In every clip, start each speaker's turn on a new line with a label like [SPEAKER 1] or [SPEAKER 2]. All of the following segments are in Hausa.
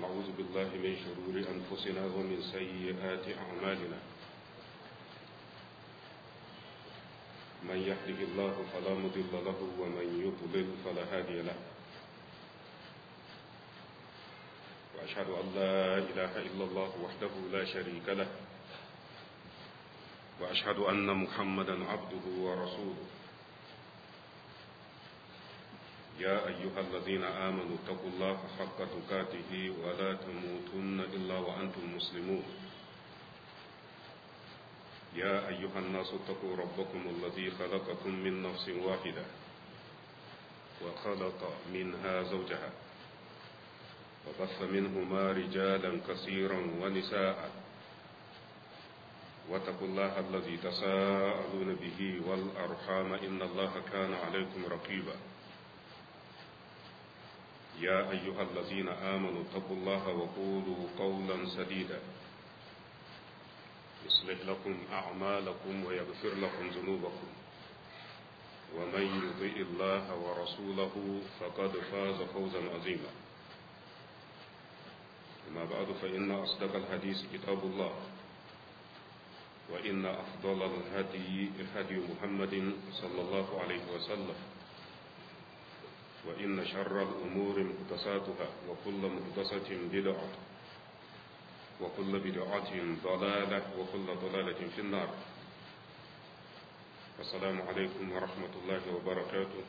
[SPEAKER 1] ونعوذ بالله من شرور أنفسنا ومن سيئات أعمالنا من يهده الله فلا مضل له ومن يضلل فلا هادي له وأشهد أن لا إله إلا الله وحده لا شريك له وأشهد أن محمدا عبده ورسوله يا أيها الذين آمنوا اتقوا الله حق تقاته ولا تموتن إلا وأنتم مسلمون يا أيها الناس اتقوا ربكم الذي خلقكم من نفس واحدة وخلق منها زوجها وبث منهما رجالا كثيرا ونساء واتقوا الله الذي تساءلون به والأرحام إن الله كان عليكم رقيبا يا أيها الذين آمنوا اتقوا الله وقولوا قولا سديدا يصلح لكم أعمالكم ويغفر لكم ذنوبكم ومن يطيع الله ورسوله فقد فاز فوزا عظيما أما بعد فإن أصدق الحديث كتاب الله وإن أفضل الهدي هدي محمد صلى الله عليه وسلم وإن شر الأمور مهدساتها وكل مهدسة بدعة وكل بدعة ضلالة وكل ضلالة في النار السلام عليكم ورحمة الله وبركاته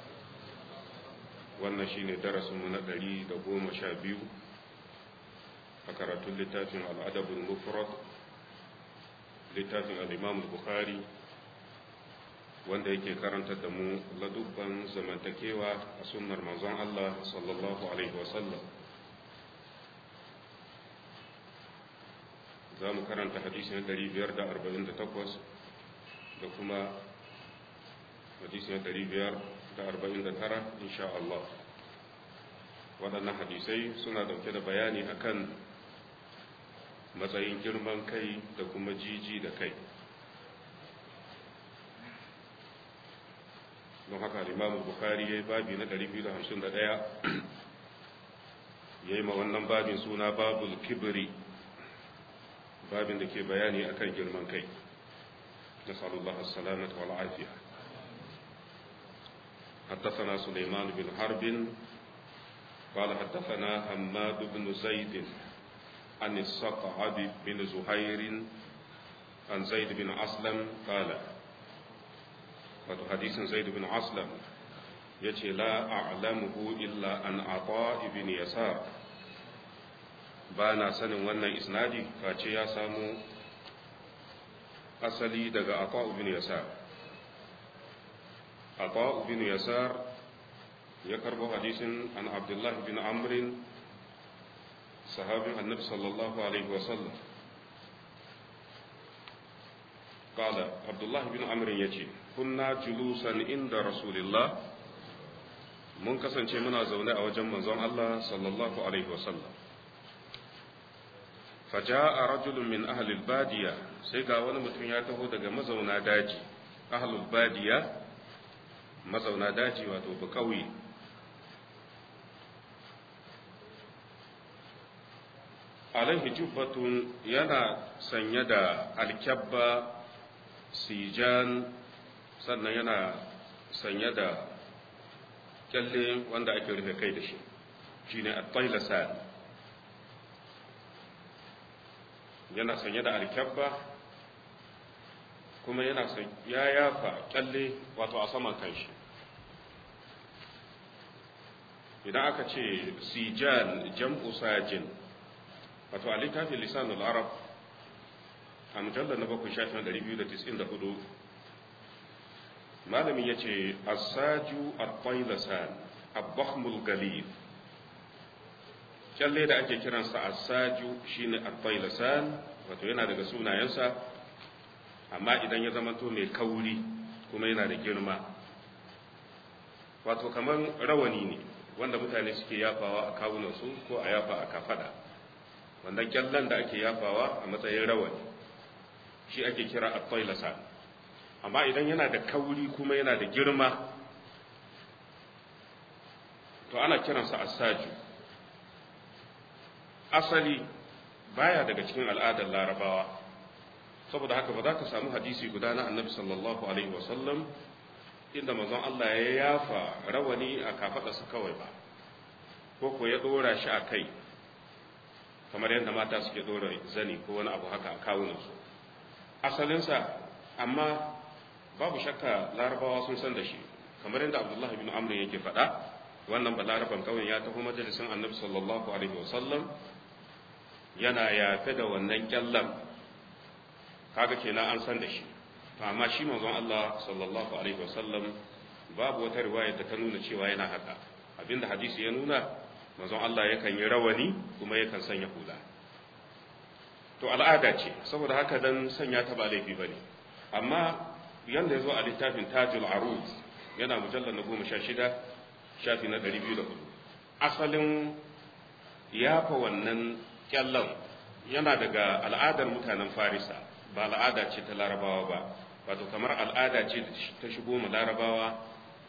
[SPEAKER 1] wannan shine darasinmu na ɗari da goma sha biyu a karatun littafin al'adabin mufrad littafin al'imam bukhari wanda yake karantar da mu ladubban zamantakewa a sunnar manzon Allah sallallahu alaihi wasallam za mu karanta hadisin 548 da kuma hadisin 549 insha Allah waɗannan hadisai suna ɗauke da bayani akan matsayin girman kai da kuma jiji da kai don haka limamu bukari ya yi babi na 251 ya yi ma wannan babin suna babul kibiri babin da ke bayani akan girman kai na sallallahu salamata wal afiya حدثنا سليمان بن حرب قال حدثنا حماد بن زيد عن الصقعب بن زهير عن زيد بن أسلم قال wato hadisin zaid bin aslam ya ce la a'lamuhu illa an ata ibn yasar ba na sanin wannan isnadi face ya samu asali daga ata ibn yasar ata ibn yasar ya karbo hadisin an abdullah bin amrin sahabin annabi sallallahu alaihi wasallam قال عبد الله بن عمرو يجي كنا جلوسا عند رسول الله mun kasance muna zaune a wajen manzon Allah sallallahu alaihi wasallam faja'a rajulun min ahli badiya sai ga wani mutum ya taho daga mazauna daji ahlul badiya mazauna daji wato ba kauye alaihi jubbatun yana sanye da alkyabba sijan sannan yana sanye da kyalle wanda ake rufe kai da shi shi ne attailasan yana sanye da alkyabba kuma yana ya yafa kyalle wato a saman kanshi idan aka ce sijan jam'u sajin wato a littafin lisanul arab a mujallar na bakwai shafin 294 malamin ya ce asaju al-qailasan abbahmul galib kyalle da ake kiransa asaju shine al-qailasan wato yana daga sunayensa amma idan ya zama to mai kauri kuma yana da girma wato kamar rawani ne wanda mutane suke yafawa a kawunansu ko a yafa a kafada wanda kyallen da ake yafawa a matsayin rawani shi ake kira at-tailasa amma idan yana da kauri kuma yana da girma to ana kiransa asaju asali baya daga cikin al'adar larabawa saboda haka ba za ka samu hadisi guda na annabi sallallahu alaihi wasallam inda manzon Allah ya yafa rawani a kafadarsa kawai ba ko ko ya dora shi a kai kamar yadda mata suke dora zani ko wani abu haka a kawunansu asalinsa amma babu shakka larabawa sun san da shi kamar yadda abdullahi bin amr yake faɗa wannan ba laraban kawai ya taho majalisin annabi sallallahu alaihi wasallam yana yafe da wannan kyallan kaga kenan an san da shi to amma shi manzon Allah sallallahu alaihi wasallam babu wata riwaya da ta nuna cewa yana haka abinda hadisi ya nuna manzon Allah yakan yi rawani kuma yakan sanya hula to al'ada ce saboda haka dan sanya ta ba laifi bane amma yanda yazo a littafin Tajul Aruz yana mujallal na 16 shafi na 204 asalin yafa wannan kyallan yana daga al'adar mutanen Farisa ba al'ada ce ta Larabawa ba wato kamar al'ada ce ta shigo mu Larabawa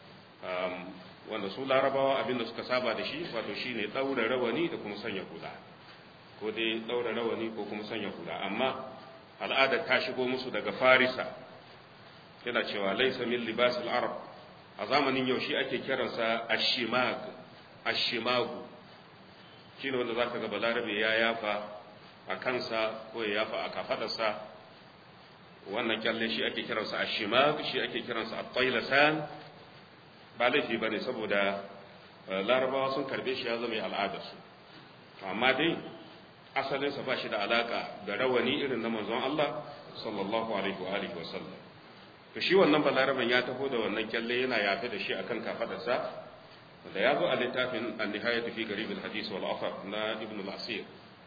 [SPEAKER 1] wanda su larabawa abinda suka saba da shi wato shine daura rawani da kuma sanya hula ko dai daura rawani ko kuma sanya hula amma al'ada ta shigo musu daga farisa yana cewa laysa min libasil arab a zamanin yaushe ake kiransa ashimag ashimagu shine wanda zaka ga balarabe ya yafa a kansa ko ya yafa a kafadarsa wannan kyalle shi ake kiransa ashimag shi ake kiransa at-taylasan ba laifi ba ne saboda larabawa sun karbe shi ya zama al'adarsu amma dai asalinsa ba shi da alaka da rawani irin na manzon Allah sallallahu alaihi wa alihi wasallam to shi wannan balaraban ya taho da wannan kyalle yana yafe da shi akan kafadarsa da ya zo a littafin an-nihayat fi garib al-hadith wal afar na ibn al-asir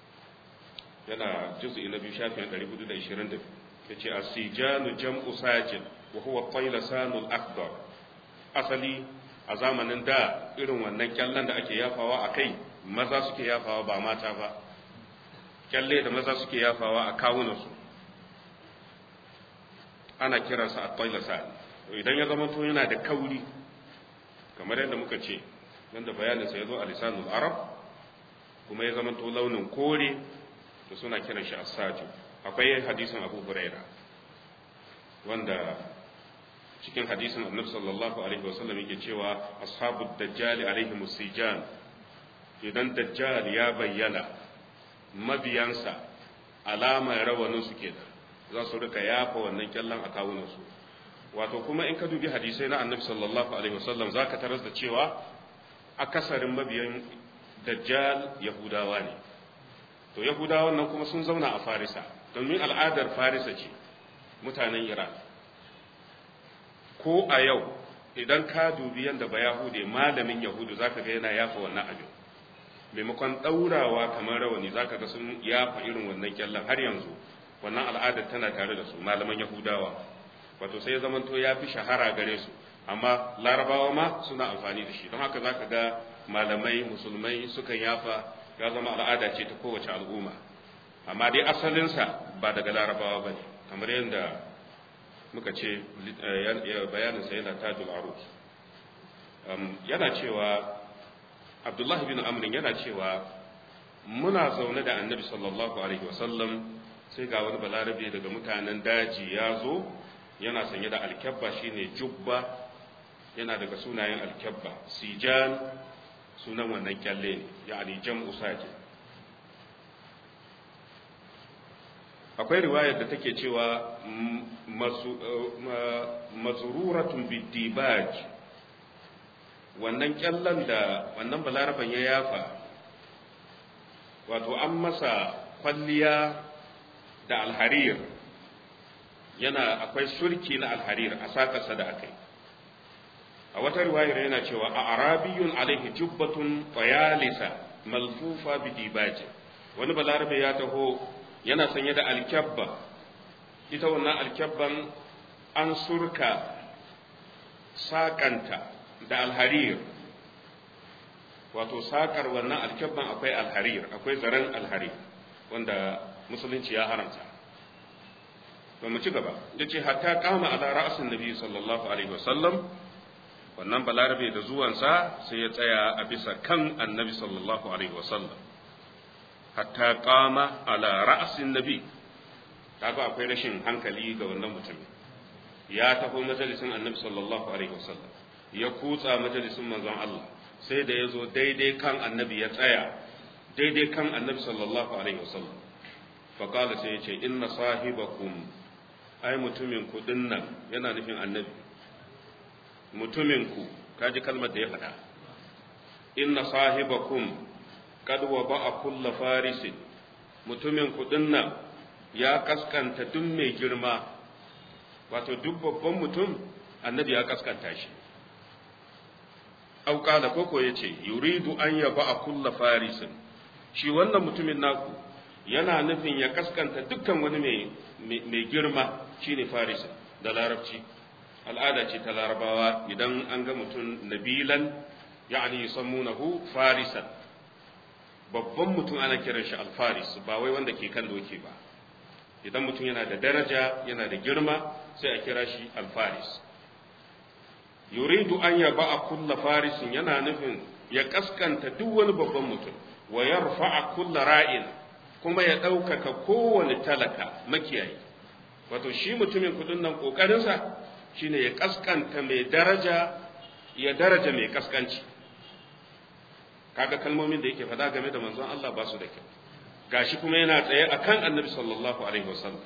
[SPEAKER 1] yana juz'i na biyu shafin 420 yace as-sijanu jam'u sajin wa huwa taylasanul akbar asali a zamanin da irin wannan kyallen da ake yafawa a kai maza suke yafawa ba mata ba kyalle da maza suke yafawa a kawunansu ana kiransa a toilasa idan ya zama to yana da kauri kamar yadda muka ce wanda bayaninsa ya zo a lisanul arab kuma ya zama to launin kore to suna kiran shi asaju akwai hadisin abu huraira wanda cikin hadisin annabi sallallahu alaihi wasallam yake cewa ashabu dajjal alaihi musijan idan dajjal ya bayyana mabiyansa alamar rawanin su kenan za su rika yafa wannan kyallan a kawunan su wato kuma in ka dubi hadisai na annabi sallallahu alaihi wasallam zaka taras da cewa akasarin mabiyan dajjal yahudawa ne to yahudawan nan kuma sun zauna a farisa domin al'adar farisa ce mutanen iran ko a yau idan ka dubi yadda ba yahude malamin yahudu zaka ga yana yafa wannan abin maimakon ɗaurawa kamar rawani zaka ga sun yafa irin wannan kyallan har yanzu wannan al'adar tana tare da su malaman yahudawa wato sai ya zamanto ya fi shahara gare su amma larabawa ma suna amfani da shi don haka zaka ga malamai musulmai sukan yafa ya zama al'ada ce ta kowace al'umma amma dai asalinsa ba daga larabawa ba ne kamar yadda muka ce bayaninsa yana tajul arus yana cewa abdullahi bin amrin yana cewa muna zaune da annabi sallallahu alaihi wasallam sai ga wani balarabe daga mutanen daji ya zo yana sanye da alkyabba shine jubba yana daga sunayen alkyabba sijan sunan wannan kyalle ne ya'ani jam'u sajid akwai riwayar da take cewa mazururatun bidibaj wannan kyallan da wannan balaraban ya yafa wato an masa kwalliya da alharir yana akwai surki na alharir a sakarsa da akai a wata riwayar yana cewa a arabiyun alaihi jubbatun fayalisa malfufa bidibaji wani balarabe ya taho yana sanye da alkyabba ita wannan alkyabban an surka sakanta da alharir wato sakar wannan alkyabban akwai alharir akwai zaren alharir wanda musulunci ya haramta to mu ci gaba da ce hatta kama ala ra'asin nabi sallallahu alaihi wasallam wannan balarabe da zuwansa sai ya tsaya a bisa kan annabi sallallahu alaihi wasallam hatta qama ala ra'sin nabi kaga akwai rashin hankali ga wannan mutumin ya taho majalisin annabi sallallahu alaihi wasallam ya kutsa majalisin manzon Allah sai da ya zo daidai kan annabi ya tsaya daidai kan annabi sallallahu alaihi wasallam faƙala sai ya ce inna sahibakum ai mutumin ku dinnan yana nufin annabi mutumin ku kaji kalmar da ya faɗa inna sahibakum kad wa ba'a kulla farisin mutumin ku dinnan ya kaskanta duk mai girma wato duk babban mutum annabi ya kaskanta shi au kala koko yace yuridu an yaba a kulla farisin shi wannan mutumin naku yana nufin ya kaskanta dukkan wani mai girma shine farisin da larabci al'ada ce ta larabawa idan an ga mutum nabilan ya'ani yusammunahu farisan babban mutum ana kiran shi alfaris ba wai wanda ke kan doki ba idan mutum yana da daraja yana da girma sai a kira shi alfaris yuridu an yaba a kulla farisin yana nufin ya kaskanta duk wani babban mutum wa yarfa'a kulla ra'in kuma ya ɗaukaka kowane talaka makiyayi wato shi mutumin kudin nan ƙoƙarinsa shine ya kaskanta mai daraja ya daraja mai kaskanci kaga kalmomin da yake faɗa game da manzon Allah ba su da kyau gashi kuma yana tsaye akan annabi sallallahu alaihi wasallam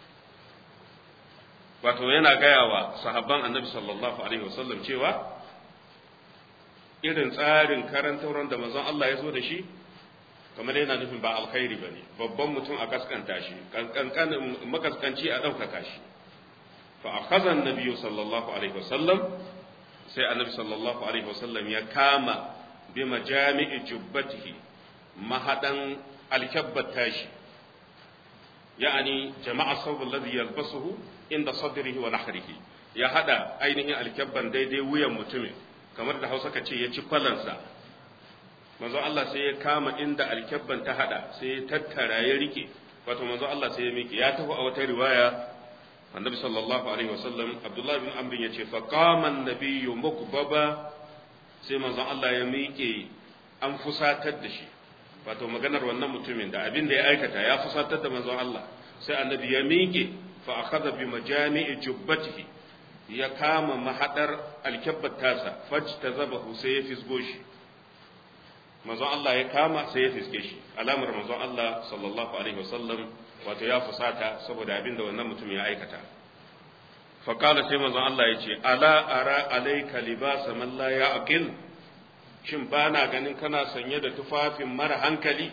[SPEAKER 1] wato yana gaya wa sahabban annabi sallallahu alaihi wasallam cewa irin tsarin karantauran da manzon Allah ya zo da shi kamar yana nufin ba alkhairi ba ne babban mutum a kaskanta shi makaskanci a ɗaukaka shi fa a kazan nabiyu sallallahu alaihi wasallam sai annabi sallallahu alaihi wasallam ya kama bi majami'i jubbatihi mahadan alkabbat tashi ya'ani jama'a sawbul ladhi yalbasuhu inda sadrihi wa nahrihi ya hada ainihin alkabban daidai wuyan mutumin kamar da Hausa ka ce ya ci kwalansa manzo Allah sai ya kama inda alkabban ta hada sai ya tattara ya rike wato manzo Allah sai ya miƙe ya tafi a wata riwaya annabi sallallahu alaihi wasallam Abdullah bin Amr ya ce fa qama an-nabiyyu mukbaba sai manzo Allah ya miƙe an fusatar da shi wato maganar wannan mutumin da abin da ya aikata ya fusatar da manzon Allah sai annabi ya miƙe fa akhadha bi majami'i jubbatihi ya kama mahadar alkabbat tasa fajtazabahu sai ya fisgo shi manzon Allah ya kama sai ya fiske shi alamar manzon Allah sallallahu alaihi wasallam wato ya fusata saboda abin da wannan mutum ya aikata fa qala sai manzon Allah ya ce ala ara alayka libasa man la ya'qil shin ba na ganin kana sanye da tufafin mara hankali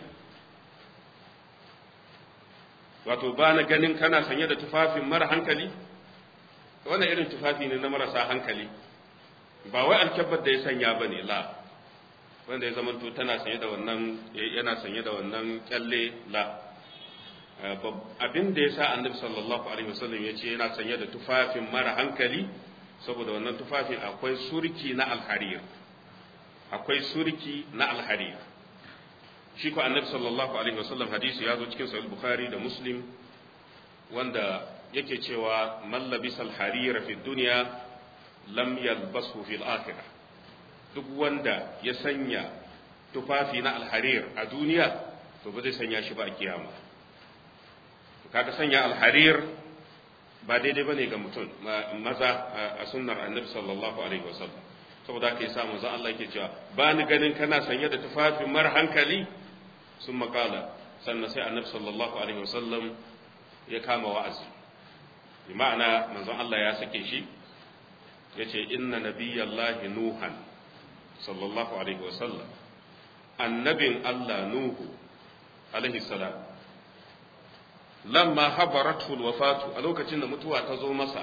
[SPEAKER 1] wato ba na ganin kana sanye da tufafin mara hankali wannan irin tufafi ne na marasa hankali ba wai alkyabbar da ya sanya ba ne la wanda ya zamanto tana sanye da wannan yana sanye da wannan kyalle la abin da ya sa annabi sallallahu alaihi wasallam ya ce yana sanye da tufafin mara hankali saboda wannan tufafin akwai surki na alharir akwai surki na alharir shi ko annabi sallallahu alaihi wasallam hadisi ya zo cikin sahih bukhari da muslim wanda yake cewa man labisa alharira fi dunya lam yalbasu fil akhirah duk wanda ya sanya tufafi na alharir a duniya to ba zai sanya shi ba a kiyama kaga sanya alharir ba daidai bane ga mutum maza a sunnar annabi sallallahu alaihi wasallam saboda ka yi sa manzon Allah yake cewa ba ni ganin kana sanye da tufafin mara hankali sun makala sannan sai annabi sallallahu alaihi wasallam ya kama wa'azi bi ma'ana manzon Allah ya sake shi yace inna nabiyallahi nuhan sallallahu alaihi wasallam annabin Allah nuhu alaihi salam lamma habaratu alwafatu a lokacin da mutuwa ta zo masa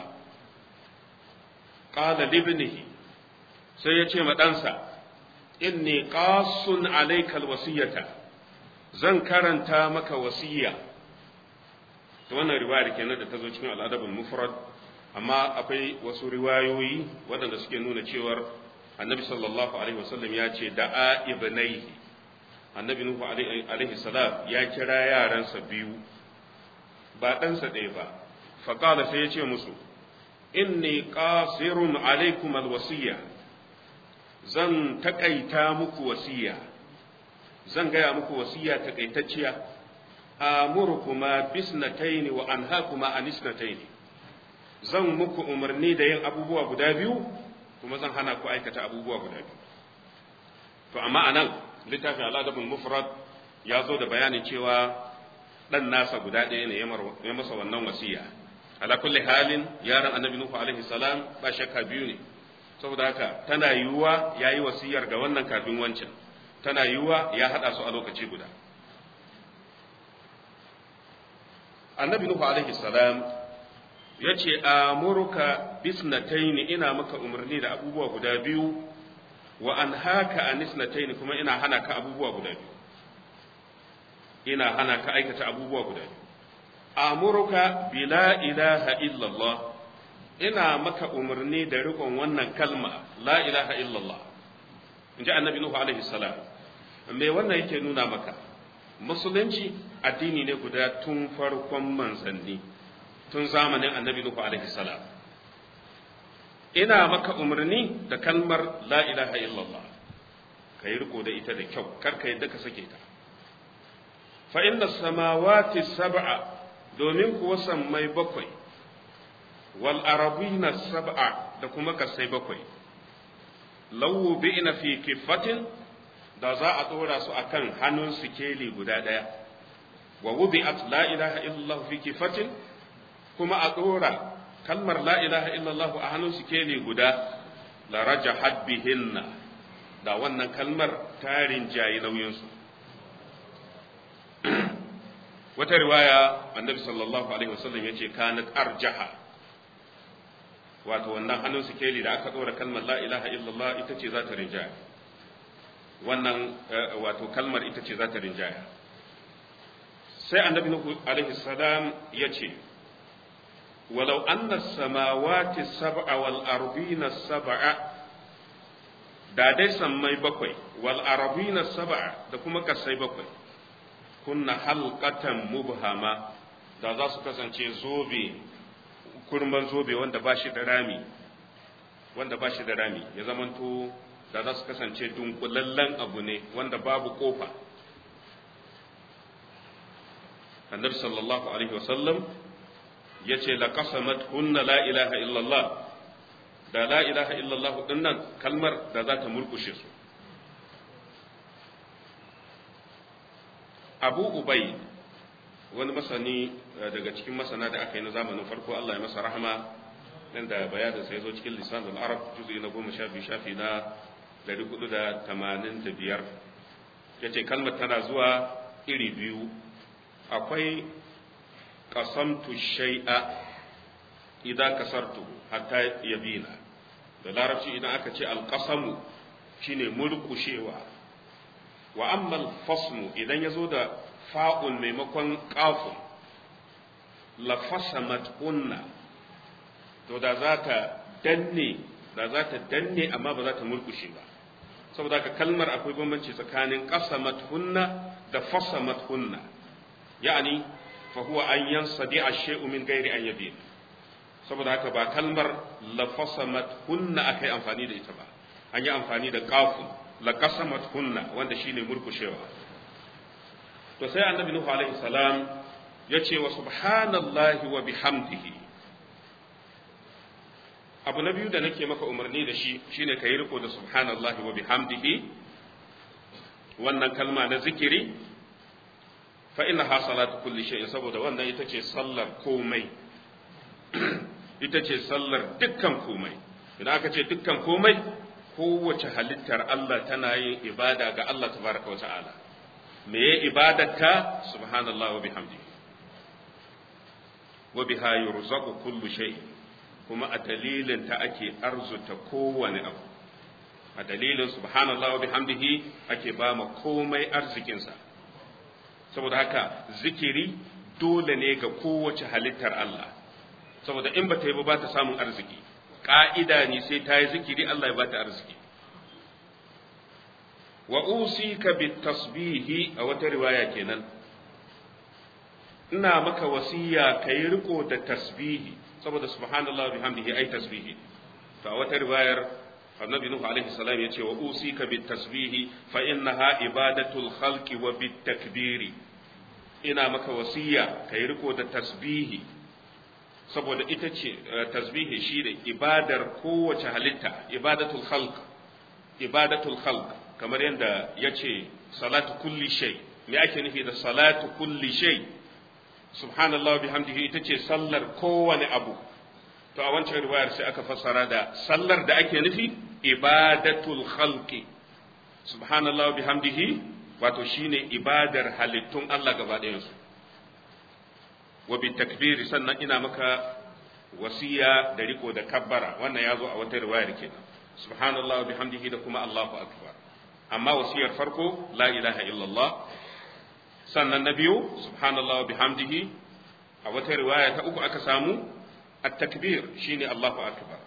[SPEAKER 1] qala libnihi sai ya ce ma ɗansa inni qasun alaikal wasiyata zan karanta maka wasiya to wannan riwaya kenan da ta zo cikin al'adabul mufrad amma akwai wasu riwayoyi waɗanda suke nuna cewar annabi sallallahu alaihi wasallam ya ce da'a ibnaihi annabi nuhu alaihi salam ya kira yaransa biyu ba ɗansa ɗaya ba faƙala sai ya ce musu inni qasirun alaikum alwasiya zan taƙaita muku wasiya zan gaya muku wasiya takaitacciya amurukuma bisnataini wa anhakuma anisnataini zan muku umarni da yin abubuwa guda biyu kuma zan hana ku aikata abubuwa guda biyu to amma anan littafin al'adabul mufrad ya zo da bayanin cewa dan nasa guda ɗaya ne ya masa wannan wasiya ala kulli halin yaron annabi nuhu alaihi salam ba shakka biyu ne saboda haka tana yiwuwa yayi wasiyar ga wannan kafin wancan tana yiwuwa ya hada su a lokaci guda annabi nuhu alaihi salam ya ce amuruka bisnataini ina maka umarni da abubuwa guda biyu wa an haka anisnataini kuma ina hana ka abubuwa guda biyu ina hana ka aikata abubuwa guda biyu amuruka bila ilaha illallah ina maka umarni da rikon wannan kalma la ilaha illallah in ji annabi nuhu alaihi salam me wannan yake nuna maka musulunci addini ne guda tun farkon manzanni tun zamanin annabi nuhu alaihi salam ina maka umarni da kalmar la ilaha illallah ka yi riko da ita da kyau kar ka yadda ka sake ta fa inna samawati sab'a domin kuwa sammai bakwai wal arabina sab'a da kuma kasai bakwai lawu bi'na fi kifatin da za a dora su akan hannun sikeli guda daya wa wubi'at la ilaha illallah fi kifatin kuma a dora kalmar la ilaha illallah a hannun sikeli guda la rajahat bihinna da wannan kalmar tarin jayi nauyinsu wata riwaya annabi sallallahu alaihi wasallam yace kanat arjaha wato wannan hannun sikeli da aka dora kalmar la ilaha illallah ita ce za ta rinjaya wannan wato kalmar ita ce za ta rinjaya sai annabi nuhu alaihi salam yace walau anna samawati sab'a wal ardina sab'a da dai sammai bakwai wal ardina sab'a da kuma kasai bakwai kunna halqatan mubhama da za su kasance zobe kurman zobe wanda ba shi da rami wanda ba shi da rami ya zamanto da za su kasance dunkulallen abu ne wanda babu kofa annabi sallallahu alaihi wasallam ya ce la qasamat kunna la ilaha illallah da la ilaha illallah dinnan kalmar da za ta murkushe su abu ubai wani masani daga cikin masana da aka yi na zamanin farko Allah ya masa rahama nan da bayanin sai zo cikin lisan al-arab juzu na goma sha biyu shafi na dari hudu da tamanin da biyar ya ce kalmar tana zuwa iri biyu akwai qasamtu shay'a idan kasartu hatta yabina da larabci idan aka ce alqasamu shine murkushewa wa amma alfasmu idan yazo da fa'un maimakon qafun la fasamat unna to da za ta danne da za ta danne amma ba za ta murkushe ba saboda ka kalmar akwai bambanci tsakanin qasamat hunna da fasamat hunna yani fa huwa an yansadi ash-shay'u min ghairi an yabin saboda haka ba kalmar la fasamat hunna akai amfani da ita ba an yi amfani da qafun la qasamat hunna wanda shine murkushewa to sai annabi nuhu alaihi salam ya ce wa subhanallahi wa bihamdihi abu na biyu da nake maka umarni da shi shine ka yi riko da subhanallahi wa bihamdihi wannan kalma na zikiri fa inna ha salatu kulli shay'in saboda wannan ita ce sallar komai ita ce sallar dukkan komai idan aka ce dukkan komai kowace halittar Allah tana yin ibada ga Allah tabaraka wa ta'ala me ya ibadarka subhanallahi wa bihamdihi wa biha yurzaqu kullu shay'in kuma a dalilin ta ake arzuta kowane abu a dalilin subhanallah wa bihamdihi ake ba ma komai arzikinsa saboda haka zikiri dole ne ga kowace halittar Allah saboda in ba ta yi ba ba ta samun arziki ƙa'ida ne sai ta yi zikiri Allah ya ba ta arziki wa usika bit tasbihi a wata riwaya kenan ina maka wasiya kai riko da tasbihi saboda subhanallah bihamdihi ai tasbihi to a wata riwayar annabi nuhu alaihi salam yace wa usika bit tasbihi fa innaha ibadatul khalqi wa bit takbiri ina maka wasiya kai riko da tasbihi saboda ita ce tasbihi shi da ibadar kowace halitta ibadatul khalq ibadatul khalq kamar yadda yace salatu kulli shay me ake nufi da salatu kulli shay subhanallah bihamdihi ita ce sallar kowane abu to a wancan riwayar sai aka fassara da sallar da ake nufi ibadatul khalqi subhanallah bihamdihi wato shine ibadar halittun Allah gaba ɗayansu wa bi takbiri sannan ina maka wasiya da riko da kabbara wannan ya zo a wata riwayar kenan subhanallah bihamdihi da kuma Allahu akbar amma wasiyar farko la ilaha illallah sannan na biyu subhanallah bihamdihi a wata riwaya ta uku aka samu at-takbir shine Allahu akbar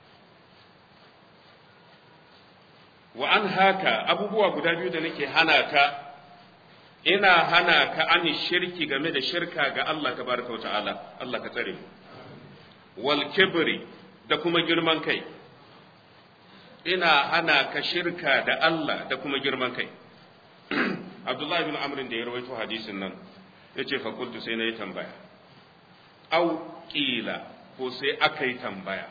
[SPEAKER 1] wa an haka abubuwa guda biyu da nake hana ka ina hana ka an shirki game da shirka ga Allah tabaraka wa ta'ala Allah ka tsare mu wal kibri da kuma girman kai ina hana ka shirka da Allah da kuma girman kai Abdullahi bin Amr da ya rawaito hadisin nan yace fa kuntu sai nayi tambaya au qila ko sai aka yi tambaya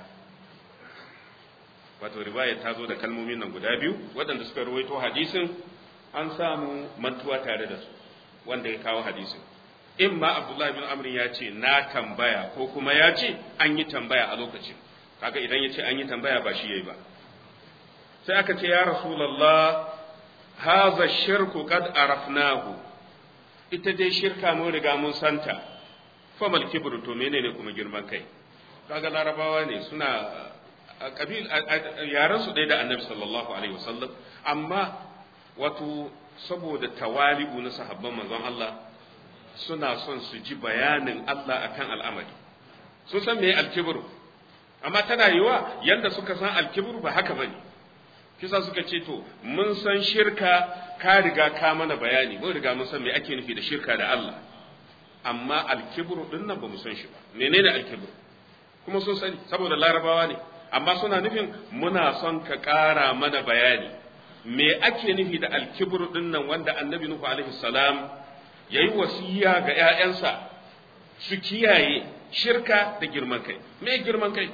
[SPEAKER 1] wato riwaya ta zo da kalmomin nan guda biyu waɗanda suka rawaito hadisin an samu mantuwa tare da su wanda ya kawo hadisin in ma abdullahi bin amrin ya ce na tambaya ko kuma ya ce an yi tambaya a lokacin kaga idan ya ce an yi tambaya ba shi yayi ba sai aka ce ya rasulullah haza shirku qad arafnahu ita dai shirka mun riga mun santa famal kibru to menene kuma girman kai kaga larabawa ne suna kabil yaran su ɗaya da annabi sallallahu alaihi wasallam amma wato saboda tawali'u na sahabban manzon Allah suna son su ji bayanin Allah akan al'amari sun san me alkibru amma tana yiwa yanda suka san alkibru ba haka bane kisa suka ce to mun san shirka ka riga ka mana bayani mun riga mun san me ake nufi da shirka da Allah amma alkibru din nan ba mu san shi ba menene alkibru kuma sun sani saboda larabawa ne amma suna nufin muna son ka ƙara mana bayani me ake nufi da alkibru din nan wanda annabi nuhu alaihi salam yayi wasiya ga ƴaƴansa su kiyaye shirka da girman kai me girman kai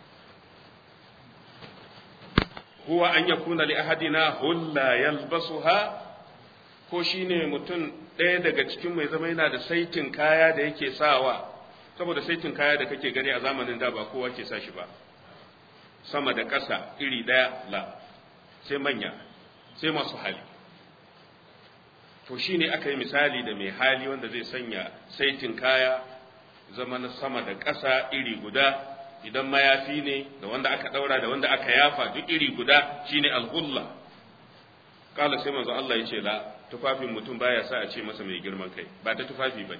[SPEAKER 1] huwa an yakuna li ahadina hulla yalbasuha ko shine mutum ɗaya daga cikin mai zama yana da saitin kaya da yake sawa saboda saitin kaya da kake gani a zamanin da ba kowa ke sa shi ba sama da ƙasa iri ɗaya la sai manya sai masu hali to shine aka yi misali da mai hali wanda zai sanya saitin kaya zama na sama da ƙasa iri guda idan mayafi ne da wanda aka ɗaura da wanda aka yafa duk iri guda shine alhulla kala sai manzo Allah ya ce la tufafin mutum baya sa a ce masa mai girman kai ba ta tufafi bane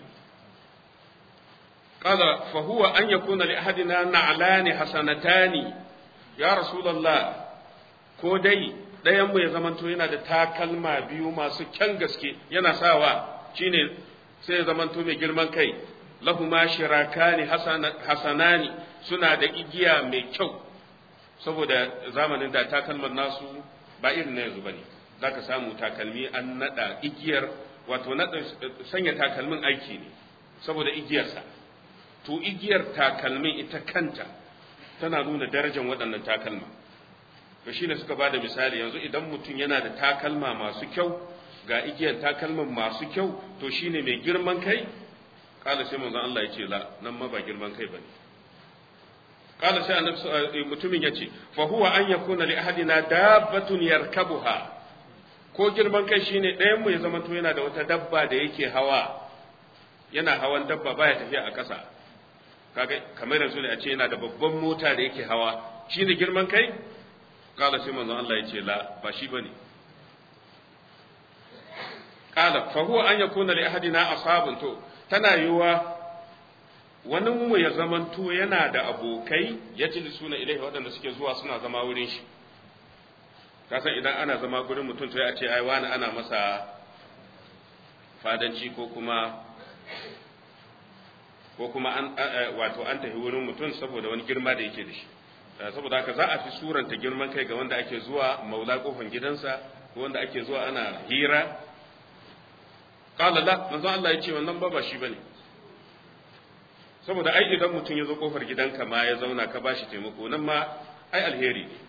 [SPEAKER 1] qala fa huwa an yakuna li ahadina na'lani hasanatani ya rasulullah ko dai ɗayan mu ya zamanto yana da takalma biyu masu kyan gaske yana sawa shine sai ya zamanto mai girman kai lahuma shirakani hasanani suna da igiya mai kyau saboda zamanin da takalman nasu ba irin na yanzu bane za ka samu takalmi an nada igiyar wato nada sanya takalmin aiki ne saboda igiyarsa to igiyar takalmin ita kanta tana nuna darajar waɗannan takalma to shine suka ba da misali yanzu idan mutum yana da takalma masu kyau ga igiyar takalman masu kyau to shine mai girman kai kala sai manzon Allah ya ce la nan ma ba girman kai bane kala sai annabi mutumin ya ce fa huwa an yakuna li ahadina dabbatun yarkabuha ko girman kai shine ɗayan mu ya zama to yana da wata dabba da yake hawa yana hawan dabba baya tafiya a ƙasa kaga kamar yanzu ne a ce yana da babban mota da yake hawa shine girman kai kala sai manzon Allah ya ce la ba shi bane kala fa huwa an yakuna li ahadina ashabun to tana yiwa wani mu ya zamanto yana da abokai ya ci suna ilaihi waɗanda suke zuwa suna zama wurin shi kasan idan ana zama gurin mutum to ya ce ai wani ana masa fadanci ko kuma ko kuma an wato an tafi wurin mutum saboda wani girma da yake da shi saboda haka za a fi suranta girman kai ga wanda ake zuwa maula kofan gidansa ko wanda ake zuwa ana hira qala la manzo Allah ya ce wannan ba ba shi bane saboda ai idan mutum ya zo kofar gidanka ma ya zauna ka bashi taimako nan ma ai alheri ne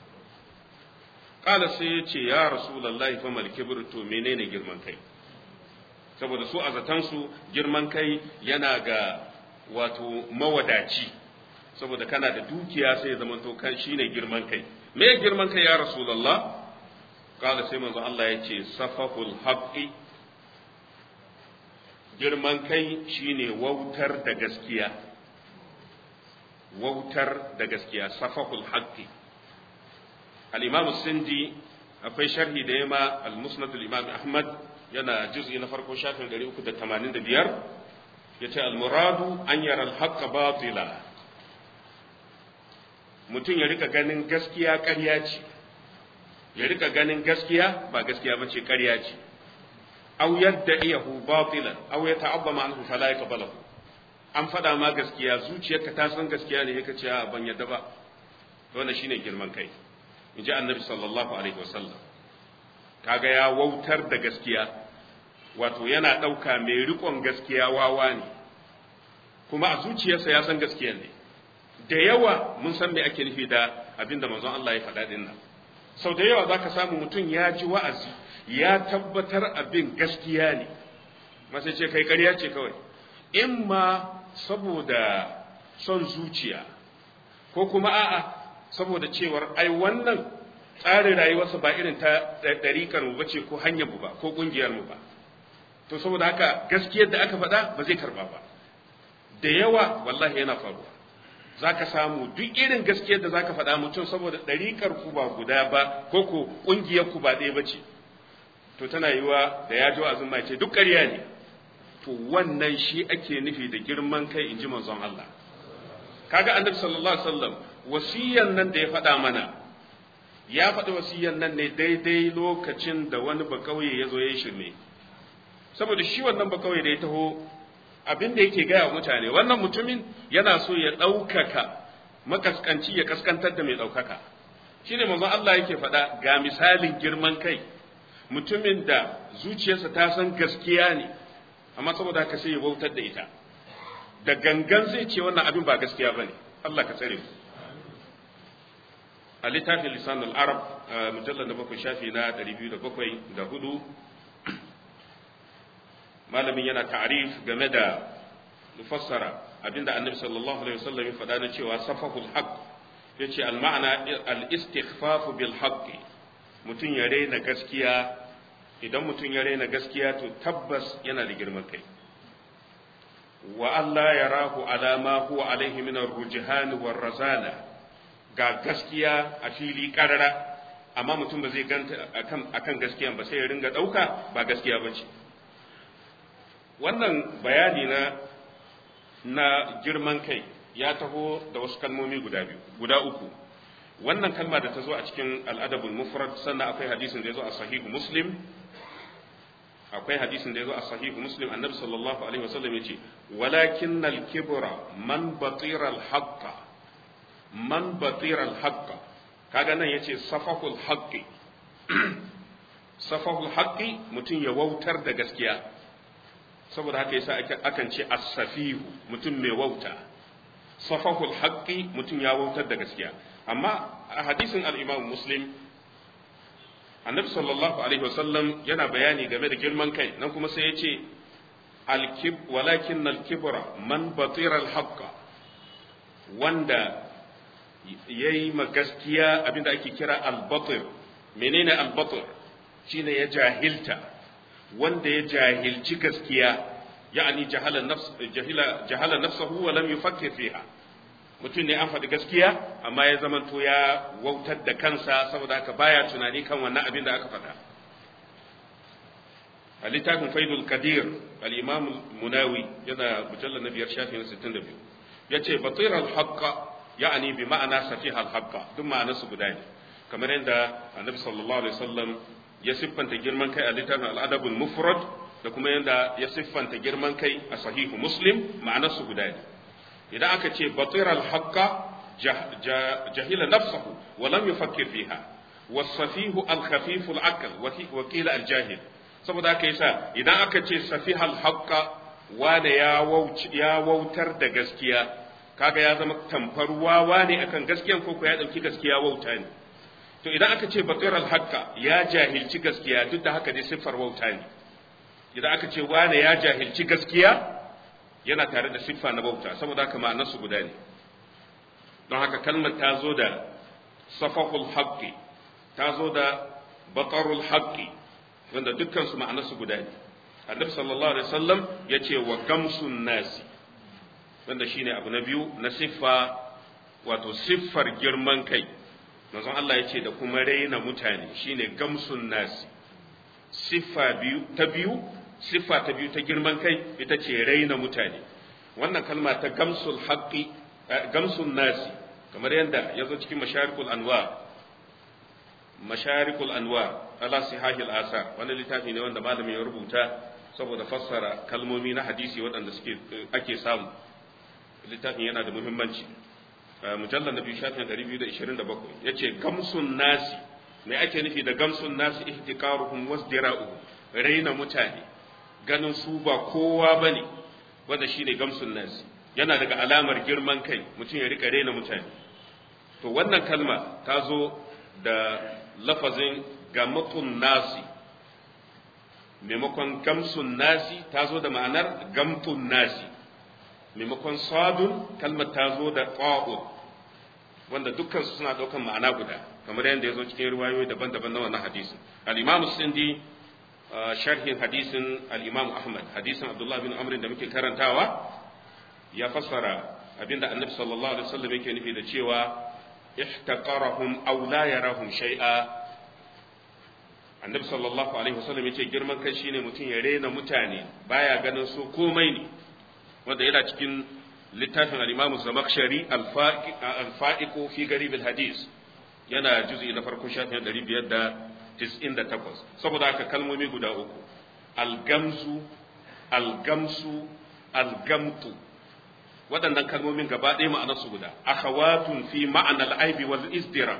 [SPEAKER 1] qala sai ya ce ya rasulullahi fa mal kibru to menene girman kai saboda su a zatansu girman kai yana ga wato mawadaci saboda kana da dukiya sai ya zamanto kan shine girman kai me girman kai ya rasulullah kala sai manzo Allah ya ce safahul haqqi girman kai shine wautar da gaskiya wautar da gaskiya safahul haqqi al-imam sindi akwai sharhi da yama al-musnad al-imam ahmad yana juz'i na farko shafin 385 yace al-muradu an yara al-haqqa batila mutum ya rika ganin gaskiya ƙarya ce ya rika ganin gaskiya ba gaskiya ba ce ƙarya ce aw yadda iyahu batilan aw ya ta'abbama anhu fala yaqbalahu an faɗa ma gaskiya zuciyarka ta san gaskiya ne yake cewa ban yadda ba wannan shine girman kai in ji annabi sallallahu alaihi wasallam kaga ya wautar da gaskiya wato yana ɗauka mai riƙon gaskiya wawa ne kuma a zuciyarsa ya san gaskiya ne da yawa mun san me ake nufi da abinda manzon Allah ya faɗa din nan sau da yawa zaka samu mutum ya ji wa'azi ya tabbatar abin gaskiya ne masai ce kai ƙarya ce kawai in ma saboda son zuciya ko kuma a'a saboda cewar ai wannan tsarin rayuwarsa ba irin ta ɗariƙar mu bace ko hanyar mu ba ko ƙungiyar mu ba to saboda haka gaskiyar da aka faɗa ba zai karba ba da yawa wallahi yana faruwa za ka samu duk irin gaskiyar da za ka faɗa mutum saboda ɗariƙar ku ba guda ba ko ko ƙungiyar ku ba ɗaya ba ce to tana yiwa da ya ji wa'azin mai ce duk ƙarya ne to wannan shi ake nufi da girman kai in ji manzon Allah kaga annabi sallallahu alaihi wasallam wasiyan nan da ya faɗa mana ya faɗi wasiyan nan ne daidai lokacin da wani bakauye ya zo ya yi shirme saboda shi wannan bakauye da ya taho abin da yake gaya wa mutane wannan mutumin yana so ya ɗaukaka makaskanci ya kaskantar da mai ɗaukaka shi ne manzon Allah yake faɗa ga misalin girman kai mutumin da zuciyarsa ta san gaskiya ne amma saboda haka sai ya bautar da ita da gangan zai ce wannan abin ba gaskiya ba ne Allah ka tsare mu a littafin lisanul arab mujallar na bakwai shafi na ɗari biyu da bakwai da hudu malamin yana ta'arif game da fassara abinda annabi sallallahu alaihi wasallam ya faɗa na cewa safahul haqq yace al ma'ana al istighfaf bil haqq mutum ya raina gaskiya idan mutum ya raina gaskiya to tabbas yana da girman kai wa Allah yarahu ala ma huwa alaihi min ar-rujhan war razana ga gaskiya a fili karara amma mutum ba zai ganta akan akan gaskiyan ba sai ya ringa dauka ba gaskiya bace wannan bayani na na girman kai ya taho da wasu kalmomi guda biyu guda uku wannan kalma da ta zo a cikin al'adabul mufrad sannan akwai hadisin da ya zo a sahihu muslim akwai hadisin da ya zo a sahihu muslim annabi sallallahu alaihi wasallam ya ce walakin al-kibra man batira al-haqqa man batira al-haqqa kaga nan yace safahul haqqi safahul haqqi mutum ya wautar da gaskiya saboda haka yasa akan ce as-safihu mutum mai wauta safahul haqqi mutum ya wautar da gaskiya amma a hadisin al-Imam Muslim annabi sallallahu alaihi wasallam yana bayani game da girman kai nan kuma sai ya ce al-kib walakin al-kibra man batira al-haqqa wanda yayi ma gaskiya abinda ake kira al-batir menene al-batir shine ya jahilta wanda ya jahilci gaskiya ya'ani jahala nafs jahila jahala nafsahu wa lam yufakkir fiha mutum ne an faɗi gaskiya amma ya zamanto ya wautar da kansa saboda haka baya tunani kan wannan abin da aka faɗa a littafin faidul kadir al-imam munawi yana mujallar na biyar shafi na 62 yace batir al-haqqa ya'ani bi ma'ana safih al-haqqa duk ma'anar su guda ne kamar yadda annabi sallallahu alaihi wasallam ya siffanta girman kai a littafin al-adabul mufrad da kuma yadda ya siffanta girman kai a sahihu muslim ma'anar su guda ne idan aka ce batiral haqqa jahila nafsahu wa lam yufakkir fiha wasafihu al-khafif al-aql wa qila al-jahil saboda haka yasa idan aka ce safiha al-haqqa wanda ya ya wautar da gaskiya kaga ya zama tamfar wawa ne akan gaskiyan ko ya dauki gaskiya wauta ne to idan aka ce bakir al-haqqa ya jahilci gaskiya duk da haka dai siffar wauta ne idan aka ce wane ya jahilci gaskiya yana tare da siffa na bauta saboda haka ma'anarsu guda ne don haka kalmar ta zo da safahul haqqi ta zo da batarul haqqi wanda dukkan su ma'anarsu guda ne annabi sallallahu alaihi wasallam ya ce wa gamsun nasi wanda shine abu na biyu na siffa wato siffar girman kai manzon Allah ya ce da kuma raina mutane shine gamsun nasi siffa biyu ta biyu siffa ta biyu ta girman kai ita ce raina mutane wannan kalma ta gamsul haqqi gamsun nasi kamar yadda ya zo cikin masharikul anwar masharikul anwar ala sihahil asar wani littafi ne wanda malamin ya rubuta saboda fassara kalmomi na hadisi waɗanda suke ake samu littafin yana da muhimmanci mujallar na biyu shafin 227 ya ce gamsun nasi me ake nufi da gamsun nasi ihtiqaruhum wasdira'uhum raina mutane ganin su ba kowa bane wanda shine gamsun nasi yana daga alamar girman kai mutum ya rika raina mutane to wannan kalma ta zo da lafazin gamatun nasi maimakon gamsun nasi ta zo da ma'anar gamtun nasi maimakon sadun kalmar ta zo da ƙwa'un wanda dukkan su suna ɗaukan ma'ana guda kamar yadda ya zo cikin riwayoyi daban-daban na wannan hadisi al-imamu sindi sharhin hadisin al-imamu ahmad hadisin abdullahi bin amrin da muke karantawa ya fassara abinda annabi sallallahu alaihi wasallam yake nufi da cewa ihtaqarahum aw la yarahum shay'a annabi sallallahu alaihi wasallam yace girman kai shine mutum ya rena mutane baya ganin su komai ne wanda yana cikin littafin al-Imam Zamakhshari al-Fa'iqu fi garib al-hadis yana juz'i na farko shafin 598 saboda haka kalmomi guda uku al-gamzu al-gamsu al-gamtu waɗannan kalmomin gaba ɗaya ma'anarsu guda akhawatun fi ma'ana al-aibi wal izdira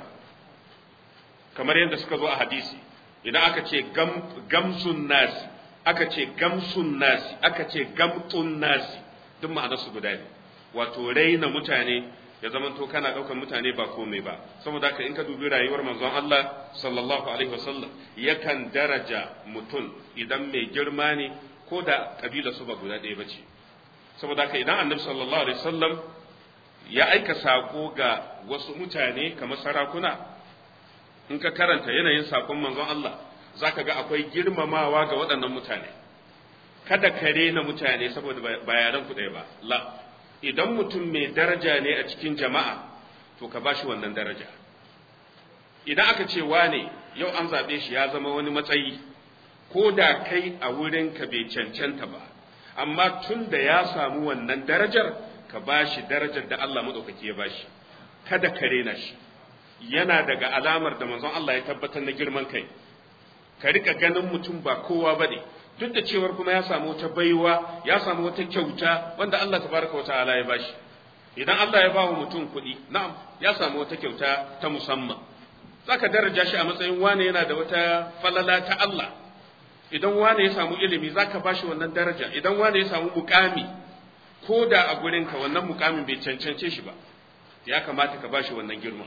[SPEAKER 1] kamar yadda suka zo a hadisi idan aka ce gamsun nasi aka ce gamsun nasi aka ce gamtun nasi duk ma'anarsu guda ne wato raina mutane ya zamanto kana ɗaukar mutane ba komai ba saboda haka in ka dubi rayuwar manzon Allah sallallahu alaihi wasallam yakan daraja mutum idan mai girma ne ko da kabila su ba guda ɗaya ba ce saboda haka idan annabi sallallahu alaihi wasallam ya aika sako ga wasu mutane kamar sarakuna in ka karanta yanayin sakon manzon Allah zaka ga akwai girmamawa ga waɗannan mutane kada ka rena mutane saboda bayanan ku ɗaya ba la idan mutum mai daraja ne a cikin jama'a to ka bashi wannan daraja idan aka ce wane yau an zaɓe shi ya zama wani matsayi ko da kai a wurin ka bai cancanta ba amma tun da ya samu wannan darajar ka bashi darajar da Allah maɗaukaki ya bashi kada ka rena shi yana daga alamar da manzon Allah ya tabbatar na girman kai ka rika ganin mutum ba kowa bane duk da cewar kuma ya samu wata baiwa ya samu wata kyauta wanda Allah tabaraka wa ta'ala ya bashi idan Allah ya bawa mutum kuɗi na'am ya samu wata kyauta ta musamman zaka daraja shi a matsayin wane yana da wata falala ta Allah idan wane ya samu ilimi zaka bashi wannan daraja idan wane ya samu mukami ko da a gurinka wannan mukamin bai cancance shi ba ya kamata ka bashi wannan girman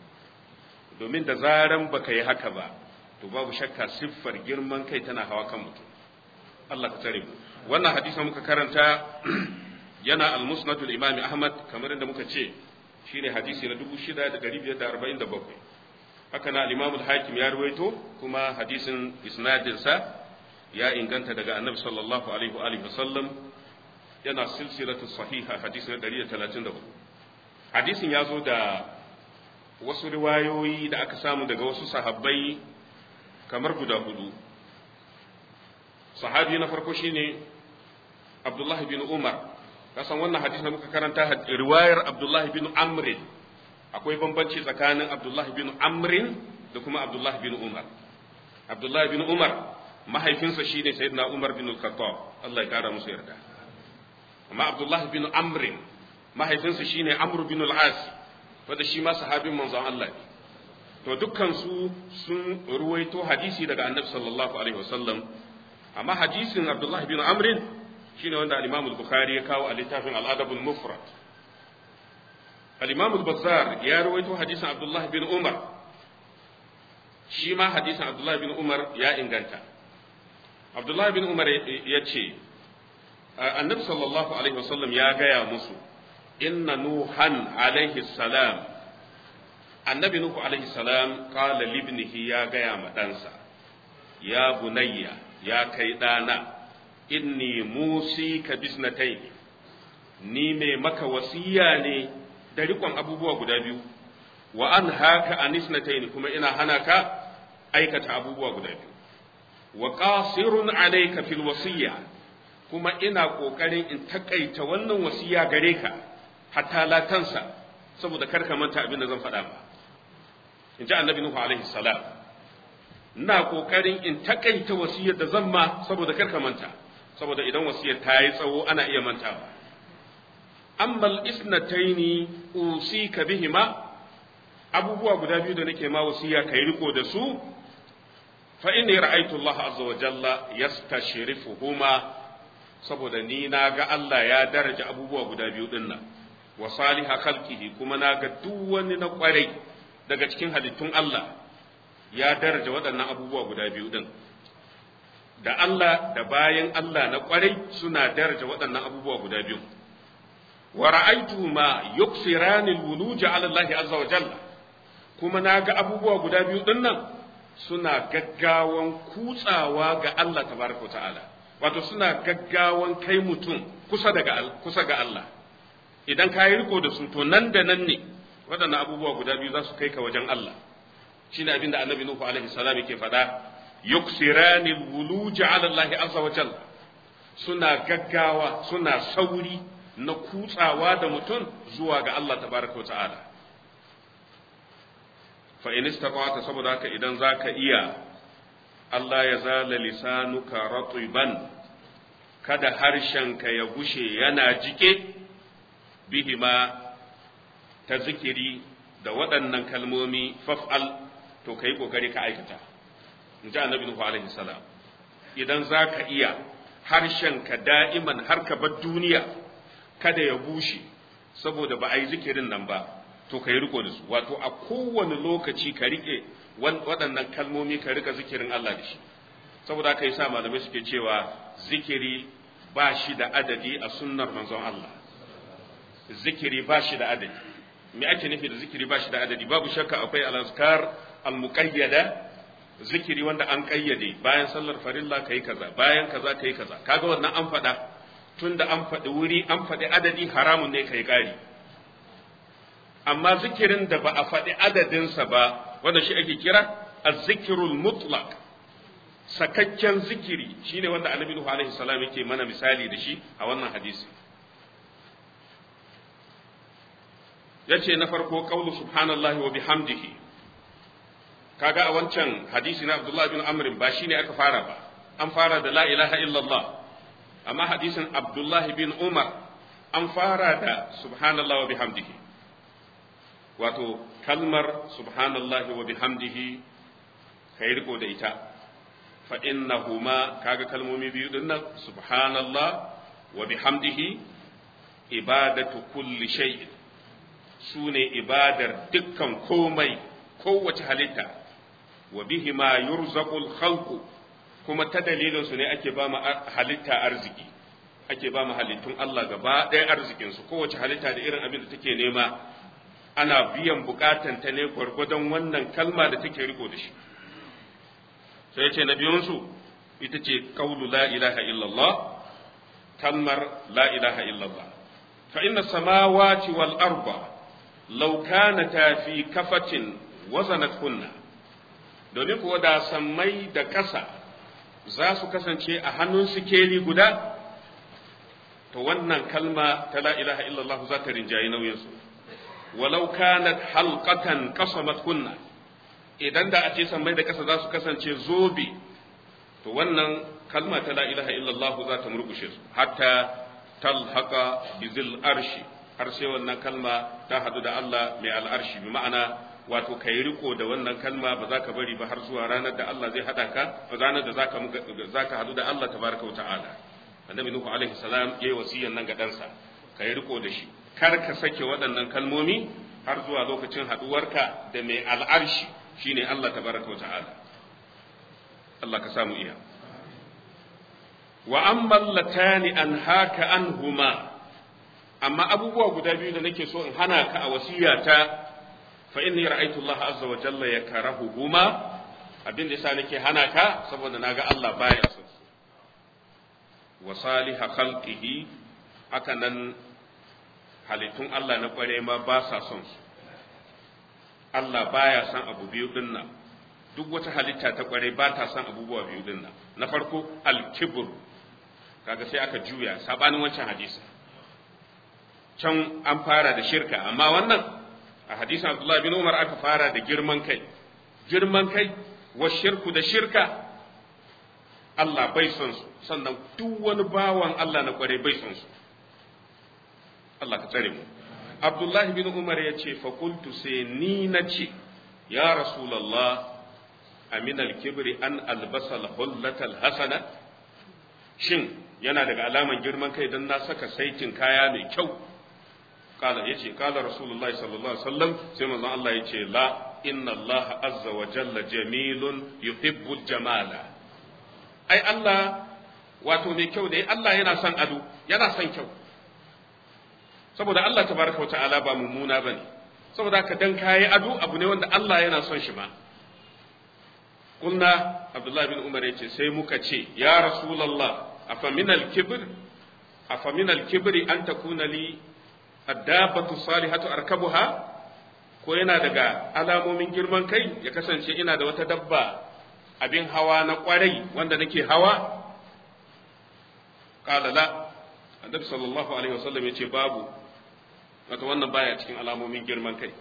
[SPEAKER 1] domin da zaran baka yi haka ba to babu shakka siffar girman kai tana hawa kan mutum Allah ka tsare mu wannan hadisin muka karanta yana al-musnadul imam ahmad kamar inda muka ce shine hadisi na 6547 haka na al-imam al-hakim ya ruwaito kuma hadisin isnadin sa ya inganta daga annabi sallallahu alaihi wa alihi wasallam yana silsilatu sahiha hadisi na 134 hadisin ya zo da wasu riwayoyi da aka samu daga wasu sahabbai kamar guda hudu sahabi na farko shine abdullahi bin umar kasan wannan hadisi da muka karanta riwayar abdullahi bin amrin akwai bambanci tsakanin abdullahi bin amrin da kuma abdullahi bin umar abdullahi bin umar mahaifinsa shine sayyidina umar bin al-khattab Allah ya kara musu yarda amma abdullahi bin amrin mahaifinsa shine amr bin al-as wanda shi ma sahabin manzon Allah ne to dukkan su sun ruwaito hadisi daga annabi sallallahu alaihi wasallam amma hadisin Abdullah bin Amr shine wanda al-Imam al-Bukhari ya kawo a littafin al-Adab al-Mufrad al-Imam al-Bazzar ya ruwaito hadisin Abdullah bin Umar shi ma hadisin Abdullah bin Umar ya inganta Abdullah bin Umar ya ce annabi sallallahu alaihi wasallam ya gaya musu inna nuhan alaihi salam annabi nuhu alaihi salam qala libnihi ya gaya ma ɗansa ya bunayya ya kai ɗana inni musi ka bisnatai ni mai maka wasiya ne da rikon abubuwa guda biyu wa an haka anisnatai kuma ina hana ka aikata abubuwa guda biyu wa qasirun alayka fil wasiyya kuma ina kokarin in takaita wannan wasiya gare ka hatta la tansa saboda kar ka manta abin da zan faɗa ba in ji annabi nuhu alaihi salam ina kokarin in takaita wasiyar da zan ma saboda kar ka manta saboda idan wasiyar ta yi tsawo ana iya mantawa ammal isnataini usika bihima abubuwa guda biyu da nake ma wasiya kai riko da su fa inni ra'aytu Allah azza wa jalla yastashrifuhuma saboda ni na ga Allah ya daraja abubuwa guda biyu din nan wa saliha khalqihi kuma na ga duk wani na kwarai daga cikin halittun Allah ya daraja waɗannan abubuwa guda biyu din da Allah da bayan Allah na kwarai suna daraja waɗannan abubuwa guda biyu wa ra'aytu ma yuksirani alwuluj ala Allah azza wa jalla kuma na ga abubuwa guda biyu din nan suna gaggawan kutsawa ga Allah tabaraka ta'ala wato suna gaggawan kai mutum kusa daga kusa ga Allah idan ka yi riko da su to nan da nan ne waɗannan abubuwa guda biyu za su kai ka wajen Allah shine abinda annabi nuhu alaihi salam yake faɗa yuksirani alwuluj ala Allah azza wa jalla suna gaggawa suna sauri na kutsawa da mutum zuwa ga Allah tabaraka ta'ala fa in istata saboda haka idan zaka iya Allah ya zala lisanuka ratiban kada harshenka ya gushe yana jike bihima ta zikiri da waɗannan kalmomi faf'al to kai kokari ka aikata in ji annabi Nuhu alaihi salam idan zaka iya harshenka da'iman har ka bar duniya kada ya bushe saboda ba a yi zikirin nan ba to ka yi riko da su wato a kowane lokaci ka rike waɗannan kalmomi ka rika zikirin Allah da shi saboda aka yi sa malamai suke cewa zikiri ba shi da adadi a sunnar manzon Allah zikiri ba shi da adadi me ake nufi da zikiri ba shi da adadi babu shakka akwai al-azkar al-muqayyada zikiri wanda an kayyade bayan sallar farilla kai kaza bayan kaza kai kaza kaga wannan an faɗa tunda an faɗi wuri an faɗi adadi haramun ne kai ƙari amma zikirin da ba a faɗi adadinsa ba wanda shi ake kira azzikirul mutlaq sakakken zikiri shine wanda annabi Nuhu alaihi salam yake mana misali da shi a wannan hadisi yace na farko qaulu subhanallahi wa bihamdihi kaga a wancan hadisi na Abdullah bin Amr ba shine aka fara ba an fara da la ilaha illallah amma hadisin Abdullah bin Umar an fara da subhanallahi wa bihamdihi wato kalmar subhanallahi wa bihamdihi kai riko da ita fa innahuma kaga kalmomi biyu din nan subhanallah wa bihamdihi ibadatu kulli shay'in sune ibadar dukkan komai kowace halitta wa bihima yurzaqul khalqu kuma ta dalilin su ne ake ba mu halitta arziki ake ba mu halittun Allah gaba ɗaya arzikin su kowace halitta da irin abin da take nema ana biyan bukatan ta ne gwargwadon wannan kalma da take riko da shi sai ce na biyunsu ita ce kaulu la ilaha illallah kalmar la ilaha illallah fa inna samawati wal arba law kanata fi kafatin wazanat kunna domin kuwa da sammai da ƙasa za su kasance a hannun sikeli guda to wannan kalma ta la ilaha illallah za ta rinjayi nauyinsu walau kanat halqatan qasamat kunna idan da a ce sammai da ƙasa za su kasance zobe to wannan kalma ta la ilaha illallah za ta murkushe su hatta talhaqa bizil arshi har sai wannan kalma ta hadu da Allah mai al'arshi bi ma'ana wato kai riko da wannan kalma ba za ka bari ba har zuwa ranar da Allah zai hada ka ranar da zaka zaka hadu da Allah tabaraka wa ta'ala annabi nuhu alaihi salam yayi wasiyan nan ga ɗansa kai riko da shi kar ka sake waɗannan kalmomi har zuwa lokacin haduwarka da mai al'arshi shine Allah tabaraka wa ta'ala Allah ka samu iya wa amma latani an haka anhuma amma abubuwa guda biyu da nake so in hana ka a wasiyata fa inni ra'aytu Allah azza wa jalla yakrahuhuma abin da yasa nake hana ka saboda naga Allah baya son su wa saliha khalqihi haka nan halittun Allah na kware ma ba sa son su Allah baya son abu biyu din nan duk wata halitta ta kware ba ta son abubuwa biyu din nan na farko al-kibr kaga sai aka juya sabanin wancan hadisi can an fara da shirka amma wannan a hadisin Abdullah bin Umar aka fara da girman kai girman kai wa shirku da shirka Allah bai son su sannan duk wani bawan Allah na kware bai son su Allah ka tsare mu Abdullah bin Umar ya ce fakultu sai ni na ce ya Rasulallah amin al-kibri an albasa al hasana shin yana daga alaman girman kai don na saka saitin kaya mai kyau kala yace kala rasulullahi sallallahu alaihi wasallam sai manzon Allah yace la inna Allah azza wa jalla jamilun yuhibbu jamala ai Allah wato mai kyau ne Allah yana son ado yana son kyau saboda Allah tabaraka wa ta'ala ba mummuna bane saboda haka dan kayi ado abu ne wanda Allah yana son shi ma kunna Abdullah bin Umar yace sai muka ce ya rasulullah afamin al-kibr afamin al-kibri an takuna li addabatu salihatu arkabuha ko yana daga alamomin girman kai ya kasance ina da wata dabba abin hawa na kwarai wanda nake hawa qala la annabi sallallahu alaihi wasallam yace babu wato wannan baya cikin alamomin girman kai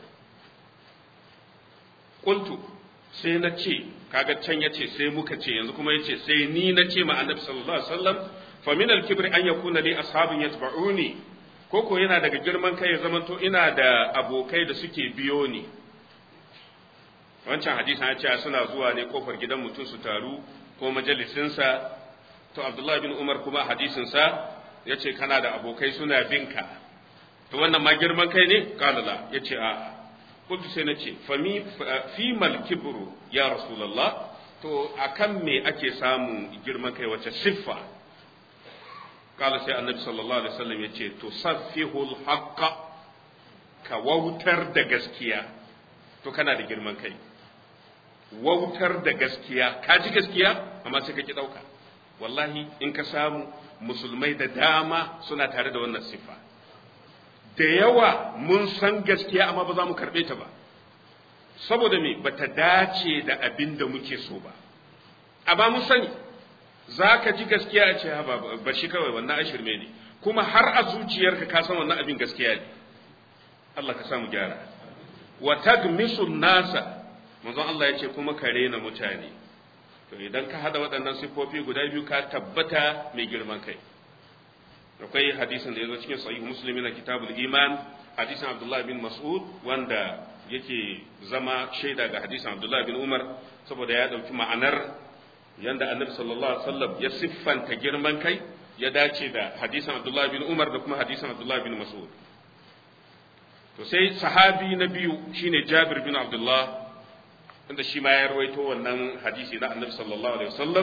[SPEAKER 1] qultu sai na ce kaga can yace sai muka ce yanzu kuma yace sai ni na ce ma annabi sallallahu alaihi wasallam fa min al-kibri an yakuna li ashabin yatba'uni koko yana daga girman kai ya zamanto ina da abokai da suke biyo ni wancan hadisin ya ce suna zuwa ne kofar gidan mutum su taru ko majalisinsa to abdullahi bin umar kuma hadisinsa ya ce kana da abokai suna binka to wannan ma girman kai ne kalala ya ce a'a kuntu sai na ce fi mal kibru ya rasulallah to akan me ake samun girman kai wace siffa kala sai annabi sallallahu alaihi wasallam yace to saffihul haqqa ka wautar da gaskiya to kana da girman kai wautar da gaskiya ka ji gaskiya amma sai ka ki dauka wallahi in ka samu musulmai da dama suna tare da wannan siffa da yawa mun san gaskiya amma ba za mu karbe ta ba saboda me bata dace da abin da muke so ba amma mun sani za ka ji gaskiya a ce ba shi kawai wannan ashirme ne kuma har a zuciyarka ka san wannan abin gaskiya ne Allah ka samu gyara wa tagmisu nasa manzon Allah ya ce kuma ka rena mutane to idan ka hada waɗannan siffofi guda biyu ka tabbata mai girman kai akwai hadisin da ya zo cikin sahih muslim na kitabul iman hadisin abdullahi bin mas'ud wanda yake zama shaida ga hadisin abdullahi bin umar saboda ya ɗauki ma'anar yanda annabi sallallahu alaihi wasallam ya siffanta girman kai ya dace da hadisin Abdullah bin Umar da kuma hadisin Abdullah bin Mas'ud to sai sahabi na biyu shine Jabir bin Abdullah inda shi ma ya rawaito wannan hadisi na annabi sallallahu alaihi wasallam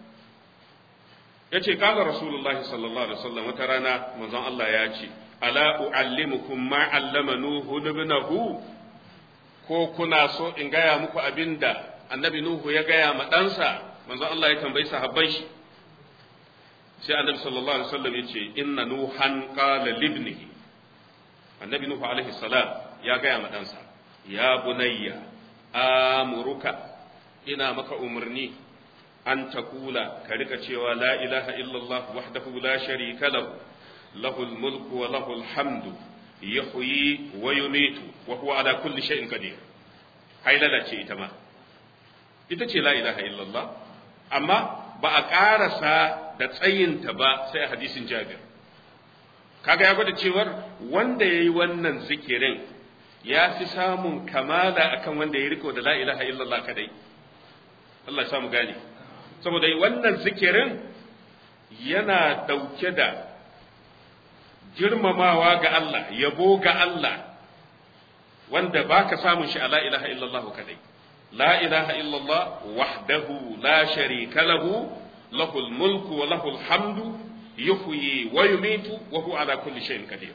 [SPEAKER 1] yace kaga rasulullah sallallahu alaihi wasallam wata rana manzon Allah ya ce ala uallimukum ma allama nuhu ibnahu ko kuna so in gaya muku abinda annabi nuhu ya gaya ma ɗansa manzo Allah ya tambayi sahabban shi sai annabi sallallahu alaihi wasallam yace inna nuhan qala libnihi annabi nuhu alaihi salam ya gaya ma ɗansa ya bunayya amuruka ina maka umarni an takula ka rika cewa la ilaha illallah wahdahu la sharika lahu lahul mulku wa lahul hamdu yuhyi wa yumitu wa huwa ala kulli shay'in qadir hailala ce ita ma ita ce la ilaha illallah amma ba a ƙarasa da tsayinta ba sai a hadisin jabir kaga ya gwada cewar wanda ya yi wannan zikirin ya fi samun kamala akan wanda ya riko da la ilaha illallah kadai Allah ya samu gane saboda wannan zikirin yana dauke da girmamawa ga Allah yabo ga Allah wanda baka samun shi a la ilaha illallah kadai la ilaha illallah wahdahu la sharika lahu lahul mulku wa lahul hamdu yuhyi wa yumitu wa huwa ala kulli shay'in qadir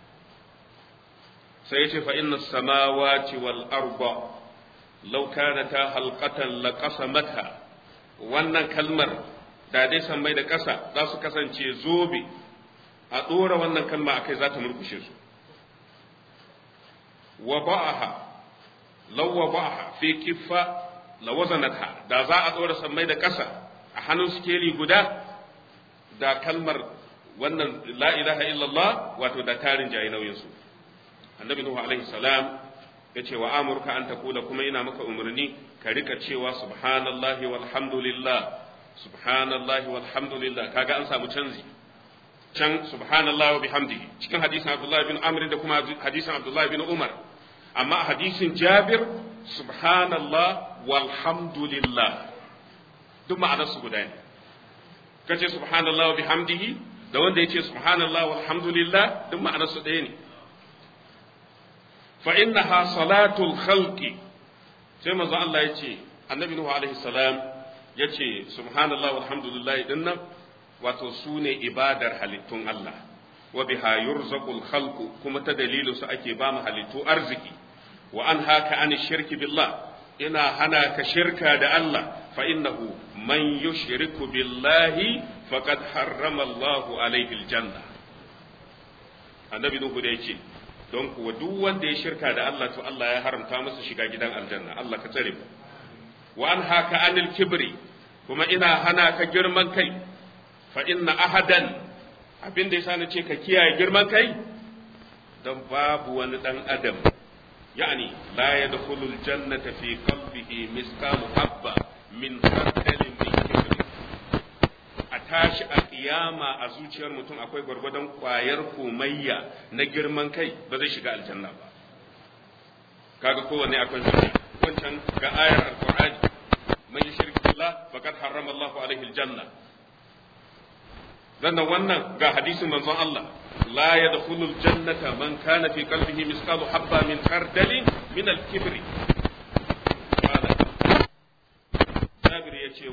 [SPEAKER 1] sai yace fa inna samawati wal arda law kanata halqatan laqasamata wannan kalmar da dai san mai da ƙasa za su kasance zobe a ɗora wannan kalma akai za ta murkushe su wa ba'aha law wa ba'aha fi kiffa la wazanatha da za a ɗora sammai da ƙasa a hannun sikeli guda da kalmar wannan la ilaha illallah wato da tarin jayi nauyin su annabi nuhu alaihi salam ya ce wa amurka an taqula kuma ina maka umarni ka rika cewa subhanallahi walhamdulillah subhanallahi walhamdulillah kaga an samu canzi can subhanallahi wa bihamdihi cikin hadisin abdullahi bin amr da kuma hadisin abdullahi bin umar amma a hadisin jabir subhanallah walhamdulillah duk ma'anar su guda ne kace subhanallah wa bihamdihi da wanda yace subhanallah walhamdulillah duk ma'anar su ɗaya ne fa innaha salatul khalqi sai manzo Allah yace annabi nuhu alaihi salam yace subhanallah walhamdulillah dinnan wato sune ibadar halittun Allah wa biha yurzaqul khalqu kuma ta dalilu su ake ba mu halittu arziki wa an haka an shirki billah ina hana ka shirka da Allah fa innahu man yushriku billahi faqad harrama Allah alaihi aljanna annabi nuhu da yace don kuwa duk wanda ya shirka da Allah to Allah ya haramta masa shiga gidan aljanna Allah ka tsare mu wa an haka anil kibri kuma ina hana ka girman kai fa inna ahadan abin da yasa nace ka kiyaye girman kai don babu wani dan adam يعني لا يدخل الجنة في قلبه مثقال حبة من خردل من كبر tashi a kiyama a zuciyar mutum akwai gwargwadon kwayar komayya na girman kai ba zai shiga aljanna ba kaga kowanne akwai hujja wancan ga ayar alqur'ani man yushrik billah faqad harrama Allahu alaihi aljanna sannan wannan ga hadisin manzon Allah لا يدخل الجنة من كان في قلبه مثقال حبة من خردل من الكبر قال جابر يشي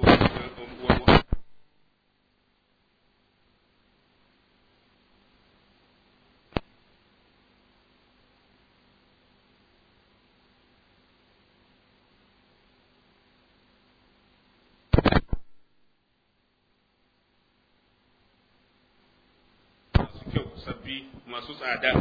[SPEAKER 1] sabbi masu tsada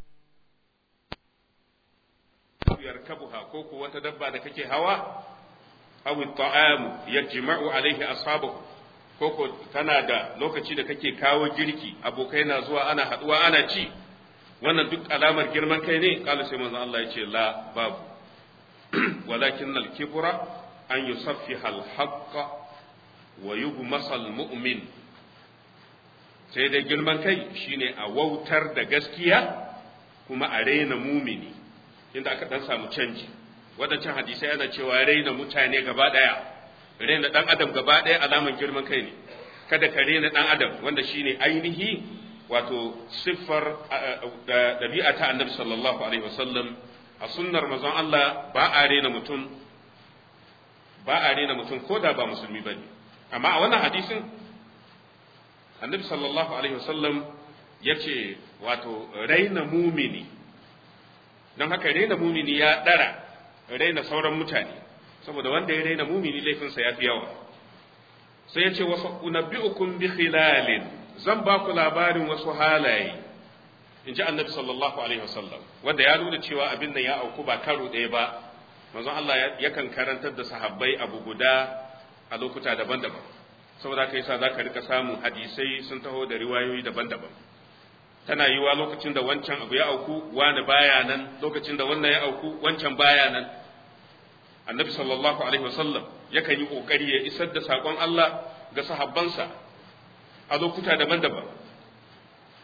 [SPEAKER 1] yarkabuha ko ko wata dabba da kake hawa aw ta'am yajma'u alaihi ashabahu ko ko kana da lokaci da kake kawo girki abokai na zuwa ana haduwa ana ci wannan duk alamar girman kai ne kala sai manzo Allah ya ce la babu walakin al-kibra an yusaffiha al-haqq wa yugmasa al-mu'min sai dai girman kai shine a wautar da gaskiya kuma a raina mumini inda aka dan samu canji wadancan hadisai yana cewa raina mutane gaba daya raina dan adam gaba daya alaman girman kai ne kada ka raina dan adam wanda shine ainihi wato siffar da dabi'a ta annabi sallallahu alaihi wasallam a sunnar manzon Allah ba a raina mutum ba a raina mutum ko da ba musulmi bane amma a wannan hadisin annabi sallallahu alaihi wasallam ya ce wato raina mumini don haka raina mumini ya ɗara raina sauran mutane saboda wanda ya raina mumini laifinsa ya fi yawa sai ya ce wasu unabbi'ukum bi khilalin zan ba ku labarin wasu halaye in ji annabi sallallahu alaihi wasallam wanda ya nuna cewa abin nan ya auku ba karo ɗaya ba manzon Allah yakan karantar da sahabbai abu guda a lokuta daban-daban saboda haka yasa zaka rika samun hadisai sun taho da riwayoyi daban-daban tana yiwa lokacin da wancan abu ya auku wani baya nan lokacin da wannan ya auku wancan baya nan annabi sallallahu alaihi wasallam yakan yi kokari ya isar da sakon Allah ga sahabbansa a lokuta daban-daban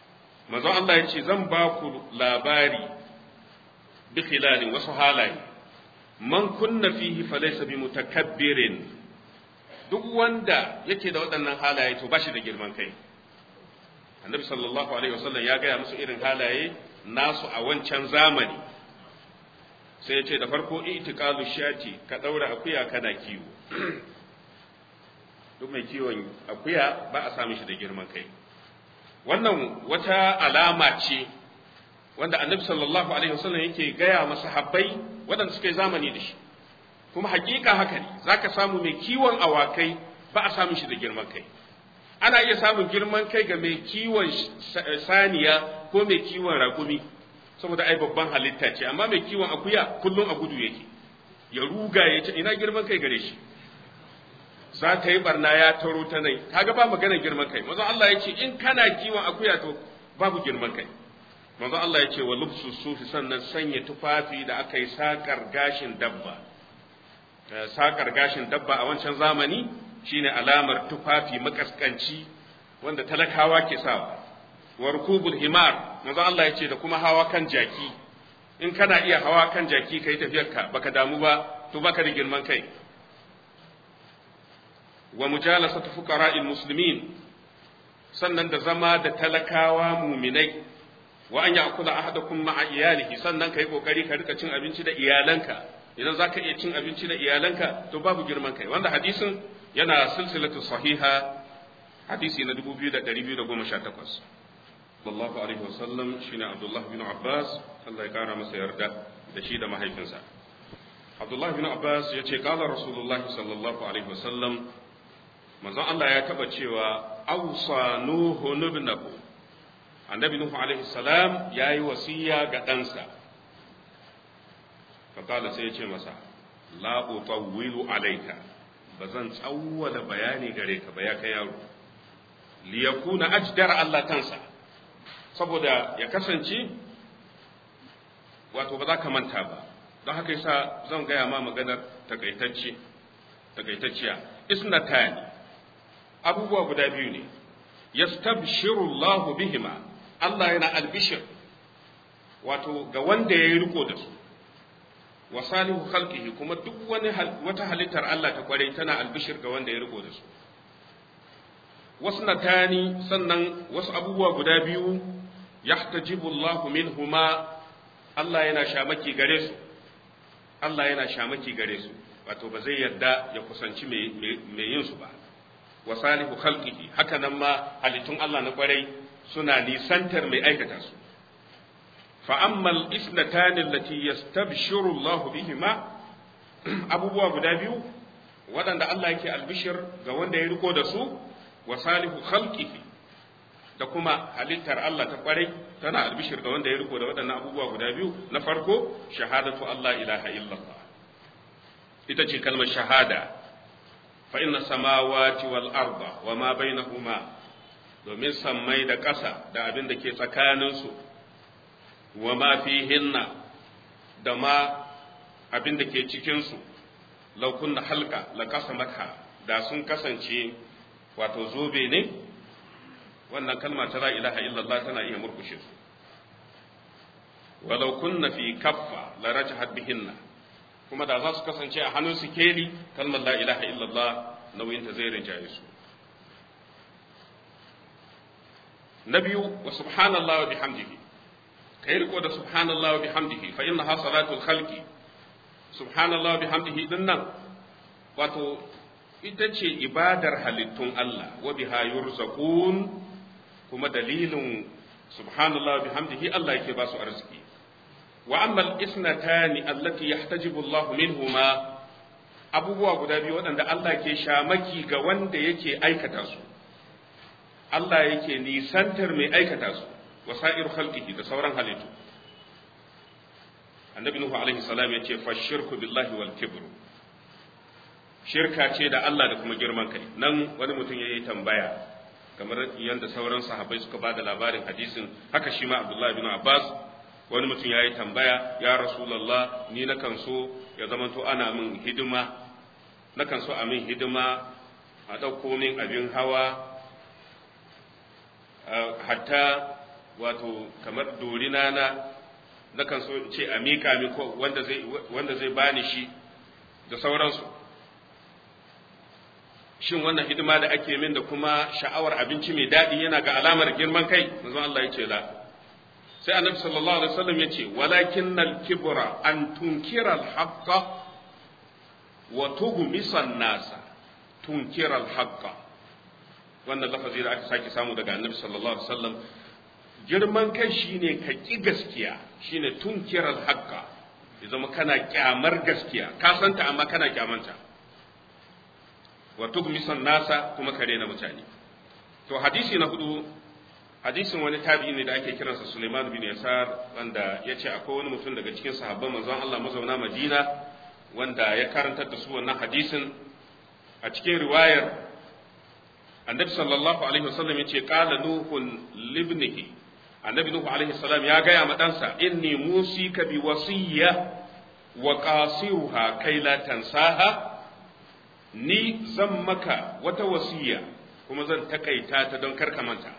[SPEAKER 1] manzon Allah ya ce zan ba ku labari bi khilalin wasu halaye man kunna fihi falaysa bi mutakabbirin duk wanda yake da waɗannan halaye to bashi da girman kai annabi sallallahu alaihi wasallam ya gaya musu irin halaye nasu a wancan zamani sai ya ce da farko itiqalu shati ka daura akuya kana kiwo duk mai kiwon akuya ba a sami shi da girman kai wannan wata alama ce wanda annabi sallallahu alaihi wasallam yake gaya masa habbai waɗanda suka yi zamani da shi kuma hakika haka ne zaka samu mai kiwon awakai ba a samun shi da girman kai ana iya samun girman kai ga mai kiwon saniya ko mai kiwon raƙumi saboda ai babban halitta ce amma mai kiwon akuya kullum a gudu yake ya ruga ya ce ina girman kai gare shi za ta yi barna ya taro ta nan kaga ba magana girman kai manzo Allah ya ce in kana kiwon akuya to babu girman kai manzo Allah ya ce wa lubsu sufi sannan sanya tufafi da aka yi sakar gashin dabba sakar gashin dabba a wancan zamani shine alamar tufafi makaskanci wanda talakawa ke sawa wa rukubul himar manzo Allah ya ce da kuma hawa kan jaki in kana iya hawa kan jaki kai tafiyarka baka damu ba to baka da girman kai wa mujalasatu fuqara'il muslimin sannan da zama da talakawa muminai wa an ya'kula ahadakum ma'a iyalihi sannan kai kokari ka rika cin abinci da iyalanka idan zaka iya cin abinci da iyalanka to babu girman kai wanda hadisin yana silsilatu sahiha hadisi na 2218 sallallahu alaihi wasallam shine Abdullah bin Abbas Allah ya kara masa yarda da shi da mahaifinsa Abdullah bin Abbas ya ce kala Rasulullah sallallahu alaihi wasallam manzon Allah ya taba cewa awsa nuhu ibnahu annabi nuhu alaihi salam yayi wasiya ga ɗansa fakala sai ya ce masa la utawwilu alayka bazan tsawwala bayani gare ka ba ya kai yaro li yakuna ajdar Allah kansa saboda ya kasance wato ba za ka manta ba don haka yasa zan gaya ma maganar takaitacce takaitacciya isnatani abubuwa guda biyu ne yastabshiru Allah bihima Allah yana albishir wato ga wanda ya yi riko da su wa salihu khalqihi kuma duk wani wata halittar Allah ta kwarai tana albishir ga wanda ya riko da su wasu natani sannan wasu abubuwa guda biyu yahtajibu Allah minhuma Allah yana shamaki gare su Allah yana shamaki gare su wato ba zai yarda ya kusanci mai yin su ba wa salihu khalqihi haka nan ma halittun Allah na kwarai suna nisantar mai aikata su fa ammal isnatani allati yastabshiru Allah bihima abubuwa guda biyu waɗanda Allah yake albishir ga wanda ya riko da su wa salihu khalqihi da kuma halittar Allah ta kwarai tana albishir ga wanda ya riko da waɗannan abubuwa guda biyu na farko shahadatu Allah ilaha illallah ita ce kalmar shahada fa inna samawati wal arda wa ma bainahuma domin sammai da ƙasa da abin da ke tsakaninsu wa ma fihinna da ma abin da ke cikinsu law kunna halka la qasamata da sun kasance wato zobe ne wannan kalma ta la ilaha illallah tana iya murkushe su walau kunna fi kaffa la rajahat bihinna kuma da za su kasance a hannun sikeli kalmar la ilaha illallah nauyin ta zai rinjaye su na biyu wa subhanallah wa bihamdihi kai riko da subhanallah wa bihamdihi fa innaha salatul khalqi subhanallah wa bihamdihi dinnan wato ita ce ibadar halittun Allah wa biha yurzaqun kuma dalilin subhanallah bihamdihi Allah yake ba su arziki wa amma al-isnatani allati yahtajibu Allah minhuma abubuwa guda biyu waɗanda Allah ke shamaki ga wanda yake aikata su Allah yake nisantar mai aikata su wa sa'iru khalqihi da sauran halittu annabi nuhu alaihi salam yace fashirku billahi wal kibr shirka ce da Allah da kuma girman kai nan wani mutum yayi tambaya kamar yadda sauran sahabbai suka ba da labarin hadisin haka shi ma abdullahi bin abbas wani mutum ya yi tambaya ya rasulallah ni nakan so ya zamanto ana min hidima nakan so a min hidima a ɗauko min abin hawa hatta wato kamar dorina na nakan so ce a miƙa mi ko wanda zai wanda zai bani shi da sauransu shin wannan hidima da ake min da kuma sha'awar abinci mai daɗi yana ga alamar girman kai manzon Allah ya ce la sai annabi sallallahu alaihi wasallam ya ce walakinnal kibra an tunkira al-haqqa wa tughmisa an-nasa tunkira al-haqqa wannan lafazi da aka sake samu daga annabi sallallahu alaihi wasallam girman kai shine ka ki gaskiya shine tunkira al-haqqa ya zama kana kyamar gaskiya ka santa amma kana kyamanta wa tugmisan nasa kuma ka rena mutane to hadisi na hudu hadisin wani tabi'i ne da ake kiransa Suleiman bin Yasar wanda ya ce akwai wani mutum daga cikin sahabban manzon Allah mazauna Madina wanda ya karantar da su wannan hadisin a cikin riwayar annabi sallallahu alaihi wasallam ya ce qala nuhun libnihi annabi nuhu alaihi salam ya gaya ma ɗansa inni musika bi wasiyya wa qasiruha kai la tansaha ni zan maka wata wasiya kuma zan takaita ta don karka manta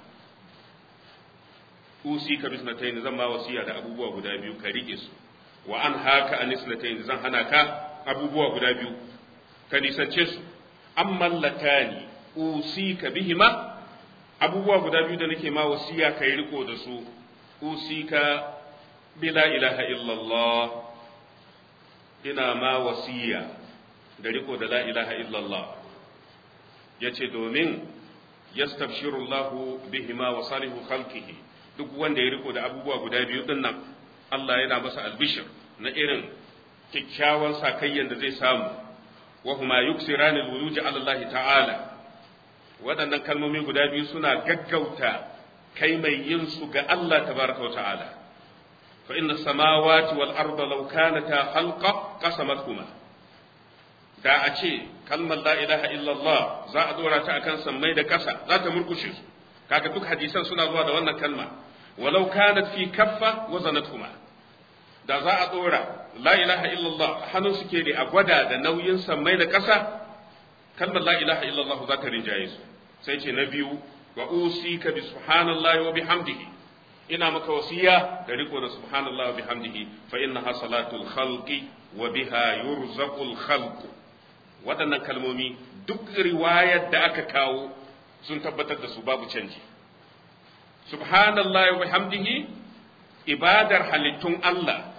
[SPEAKER 1] usi ka bisnatayn zan ma wasiya da abubuwa guda biyu ka rike su wa an haka anisnatayn zan hana ka abubuwa guda biyu ka nisance su amma latani usi ka bihima abubuwa guda biyu da nake ma wasiya ka yi riko da su usi ka bila ilaha illallah ina ma wasiya da riko da la ilaha illallah ya ce domin yastabshirullahu bihima wa salihu khalqihi duk wanda ya riko da abubuwa guda biyu din nan Allah yana masa albishir na irin kyakkyawan sakayyan da zai samu wa huma yuksirani alwuluj ala Allah ta'ala waɗannan kalmomi guda biyu suna gaggauta kai mai yin su ga Allah tabaraka wa ta'ala fa inna samawati wal arda law kanata khalqa qasamathuma da a ce kalmar la ilaha illallah za a dora ta akan sammai da ƙasa za ta murkushe su kaga duk hadisan suna zuwa da wannan kalma walau kanat fi kaffa wa zanatuhuma da za a dora la ilaha illallah hannun suke ne a gwada da nauyin sammai da ƙasa kalmar la ilaha illallah za ta rinjaye su sai ce na biyu wa usika bi subhanallahi wa bihamdihi ina maka wasiya da riko da subhanallahi wa bihamdihi fa innaha salatul khalqi wa biha yurzaqul khalqu waɗannan kalmomi duk riwayar da aka kawo sun tabbatar da su babu canji subhanallahi wa bihamdihi ibadar halittun Allah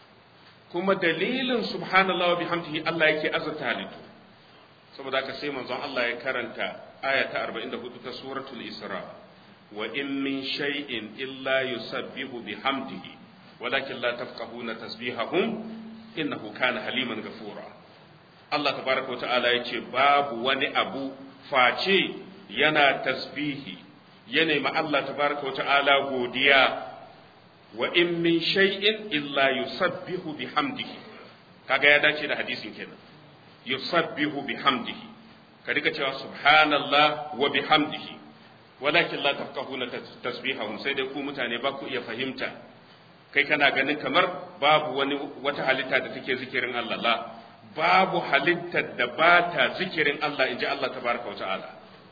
[SPEAKER 1] kuma dalilin subhanallahi wa bihamdihi Allah yake azurta halittu saboda haka sai manzon Allah ya karanta aya ta 44 ta suratul Isra wa in min shay'in illa yusabbihu bihamdihi walakin la tafqahuna tasbihahum innahu kana haliman ghafura Allah tabaraka wa ta'ala yace babu wani abu face yana tasbihi ya nemi Allah tabaraka wa ta'ala godiya wa in min shay'in illa yusabbihu bihamdihi kaga ya dace da hadisin kenan yusabbihu bihamdihi ka rika cewa subhanallah wa bihamdihi walakin la tafqahuna tasbihahum sai dai ku mutane ba ku iya fahimta kai kana ganin kamar babu wani wata halitta da take zikirin Allah la babu halittar da ba ta zikirin Allah inji Allah tabaraka wa ta'ala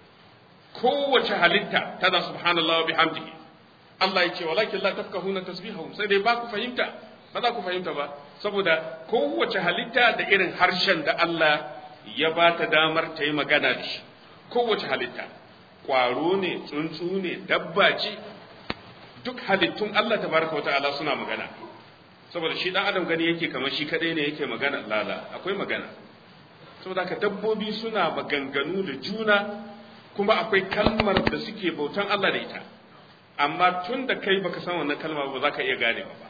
[SPEAKER 1] kowace halitta tana subhanallah wa bihamdihi Allah ya ce walakin la tafqahuna tasbihahum sai dai ba ku fahimta ba za ku fahimta ba saboda kowace halitta da irin harshen da Allah ya ba ta damar ta yi magana da shi kowace halitta ƙwaro ne tsuntsu ne dabba ce duk halittun Allah tabaraka wata'ala suna magana saboda shi dan adam gani yake kamar shi kadai ne yake magana lala akwai magana saboda haka dabbobi suna maganganu da juna kuma akwai kalmar da suke bautan Allah da ita amma tun da kai baka san wannan kalma ba za ka iya ganewa ba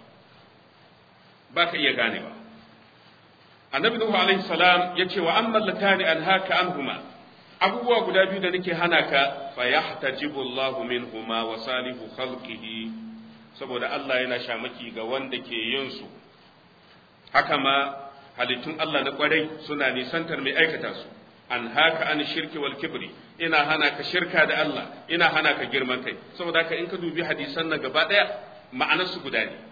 [SPEAKER 1] ba ka iya ganewa annabi nuhu alaihi salam ya ce wa amma latani an haka anhuma abubuwa guda biyu da nake hana ka fa yahtajibu Allahu minhuma wa salihu khalqihi saboda Allah yana shamaki ga wanda ke yin su haka ma halittun Allah na kwarai suna nisantar mai aikata su an haka an shirki wal kibri ina hana ka shirka da Allah ina hana ka girman kai saboda haka in ka dubi hadisan nan gaba daya ma'anar su guda ne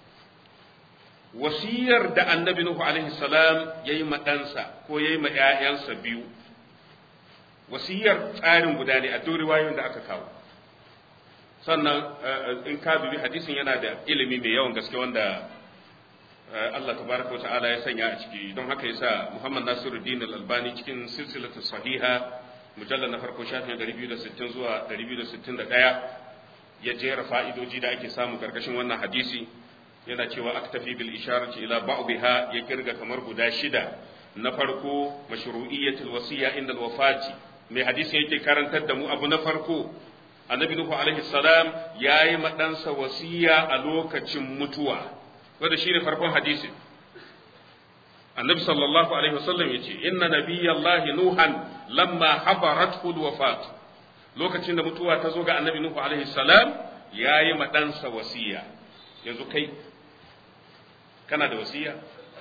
[SPEAKER 1] wasiyar da annabi nuhu alaihi salam yayi ma ɗansa ko yayi ma ƴaƴansa biyu wasiyar tsarin guda ne a duk riwayoyin da aka kawo sannan in ka dubi hadisin yana da ilimi mai yawan gaske wanda Allah tabaraka wa ta'ala ya sanya a ciki don haka yasa Muhammad Nasiruddin Al-Albani cikin silsilatu sahiha mujallal na farko shafin 260 zuwa 261 ya jera fa'idoji da ake samu karkashin wannan hadisi yana cewa aktafi bil isharati ila ba'dha ya kirga kamar guda shida na farko mashru'iyyatul wasiya inda al-wafati mai hadisi yake karantar da mu abu na farko annabi nuhu alaihi salam yayi madansa wasiya a lokacin mutuwa wanda shine farkon hadisin annabi sallallahu alaihi wasallam yace inna nabiyallahi nuhan lamma habarathu alwafat lokacin da mutuwa ta zo ga annabi nuhu alaihi salam yayi madansa wasiya yanzu kai kana da wasiya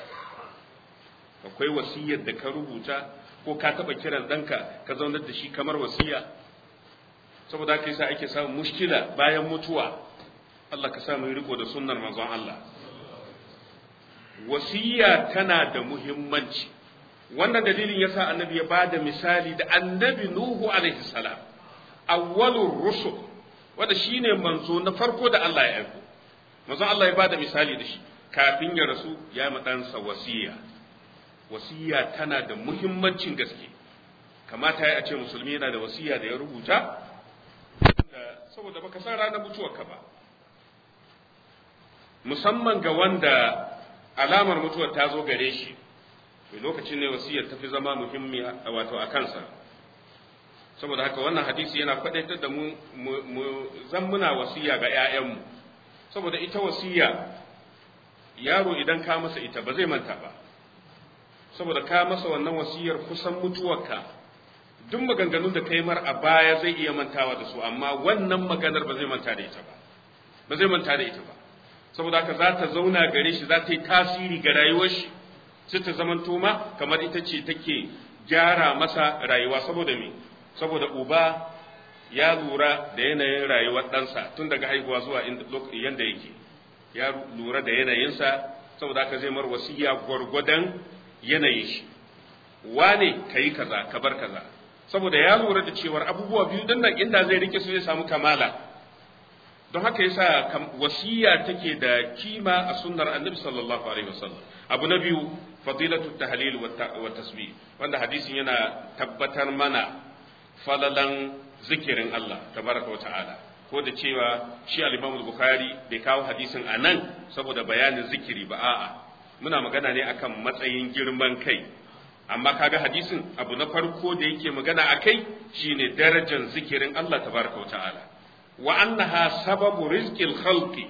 [SPEAKER 1] akwai wasiyar da ka rubuta ko ka taba kiran danka ka zaunar da shi kamar wasiya saboda haka yasa ake samun mushkila bayan mutuwa Allah ka sa mu riko da sunnar manzon Allah wasiya tana da muhimmanci wannan dalilin yasa annabi ya bada misali da annabi nuhu alaihi salam awwalur rusul wanda shine manzo na farko da Allah ya aiko manzo Allah ya bada misali da shi kafin ya rasu ya madansa wasiya wasiya tana da muhimmancin gaske kamata ya ce musulmi yana da wasiya da ya rubuta saboda baka san ranar mutuwarka ba musamman ga wanda alamar mutuwar ta zo gare shi lokacin ne wasiyar ta fi zama muhimmi wato a kansa saboda haka wannan hadisi yana faɗaitar da mu mu zan muna wasiya ga 'ya'yanmu saboda ita wasiya yaro idan ka masa ita ba zai manta ba saboda ka masa wannan wasiyar kusan mutuwarka duk maganganun da kai mar a baya zai iya mantawa da su amma wannan maganar ba zai manta da ita ba ba zai manta da ita ba saboda haka za ta zauna gare shi za ta yi tasiri ga rayuwar shi sai ta zamanto ma kamar ita ce take gyara masa rayuwa saboda me saboda uba ya lura da yanayin rayuwar ɗansa tun daga haihuwa zuwa yanda yake ya lura da yanayinsa saboda haka zai mar wasiya gwargwadon yanayin shi wane ka yi kaza ka bar kaza saboda ya lura da cewar abubuwa biyu din nan inda zai rike su zai samu kamala don haka yasa wasiya take da kima a sunnar annabi sallallahu alaihi wasallam abu na biyu fadilatu tahlil wa tasbih wanda hadisin yana tabbatar mana falalan zikirin Allah tabaraka wa ta'ala ko da cewa shi al-Imam bukhari bai kawo hadisin anan saboda bayanin zikiri ba a'a muna magana ne akan matsayin girman kai amma kaga hadisin abu na farko da yake magana akai shine darajar zikirin Allah tabaraka wa ta'ala wa annaha sababu rizqil khalqi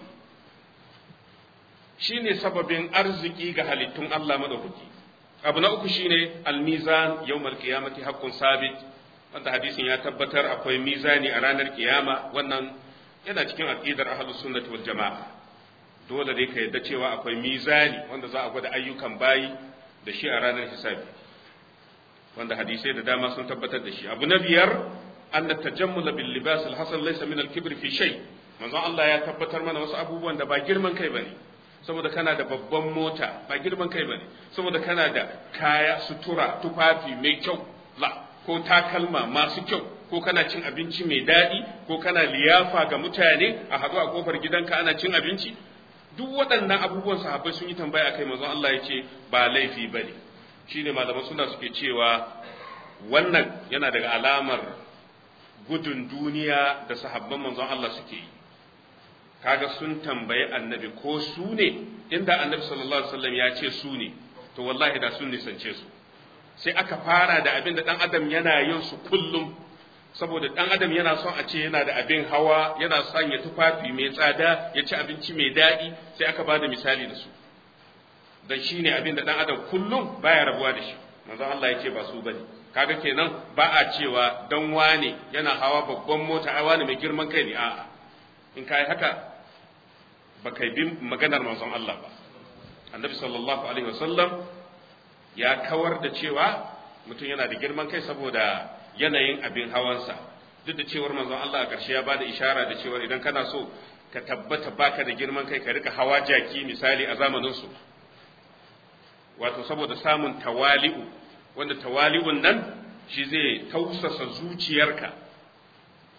[SPEAKER 1] shine sababin arziki ga halittun Allah madaukaki abu na uku shine almizan yawmal qiyamati haqqun sabit wanda hadisin ya tabbatar akwai mizani a ranar kiyama wannan yana cikin aqidar ahlus sunnati wal jamaa dole dai ka yadda cewa akwai mizani wanda za a gwada ayyukan bayi da shi a ranar hisabi wanda hadisai da dama sun tabbatar da shi abu na biyar أن التجمل باللباس الحسن ليس من الكبر في شيء manzon Allah ya tabbatar mana wasu abubuwan da ba girman kai bane saboda kana da babban mota ba girman kai bane saboda kana da kaya sutura tufafi mai kyau la ko takalma masu kyau ko kana cin abinci mai daɗi ko kana liyafa ga mutane a haɗu a kofar gidanka ana cin abinci duk waɗannan abubuwan sahabbai sun yi tambaya akai manzon Allah ya ce ba laifi bane shine malaman suna suke cewa wannan yana daga alamar gudun duniya da sahabban manzon Allah suke yi kaga sun tambayi annabi ko su ne inda annabi sallallahu alaihi wasallam ya ce su ne to wallahi da sun nisance su sai aka fara da abin da dan adam yana yin su kullum saboda dan adam yana son a ce yana da abin hawa yana son ya tufafi mai tsada ya ci abinci mai daɗi sai aka ba da misali da su dan shine abin da dan adam kullum baya rabuwa da shi manzon Allah ya ce ba su bane kaga kenan ba a cewa dan wane yana hawa babban mota ai wane mai girman kai ne a'a in kai haka ba kai bi maganar manzon Allah ba annabi sallallahu alaihi wasallam ya kawar da cewa mutum yana da girman kai saboda yanayin abin hawansa duk da cewar manzon Allah a ƙarshe ya bada ishara da cewar idan kana so ka tabbata baka da girman kai ka rika hawa jaki misali a zamanin su wato saboda samun tawali'u wanda tawali'un nan shi zai tausasa zuciyarka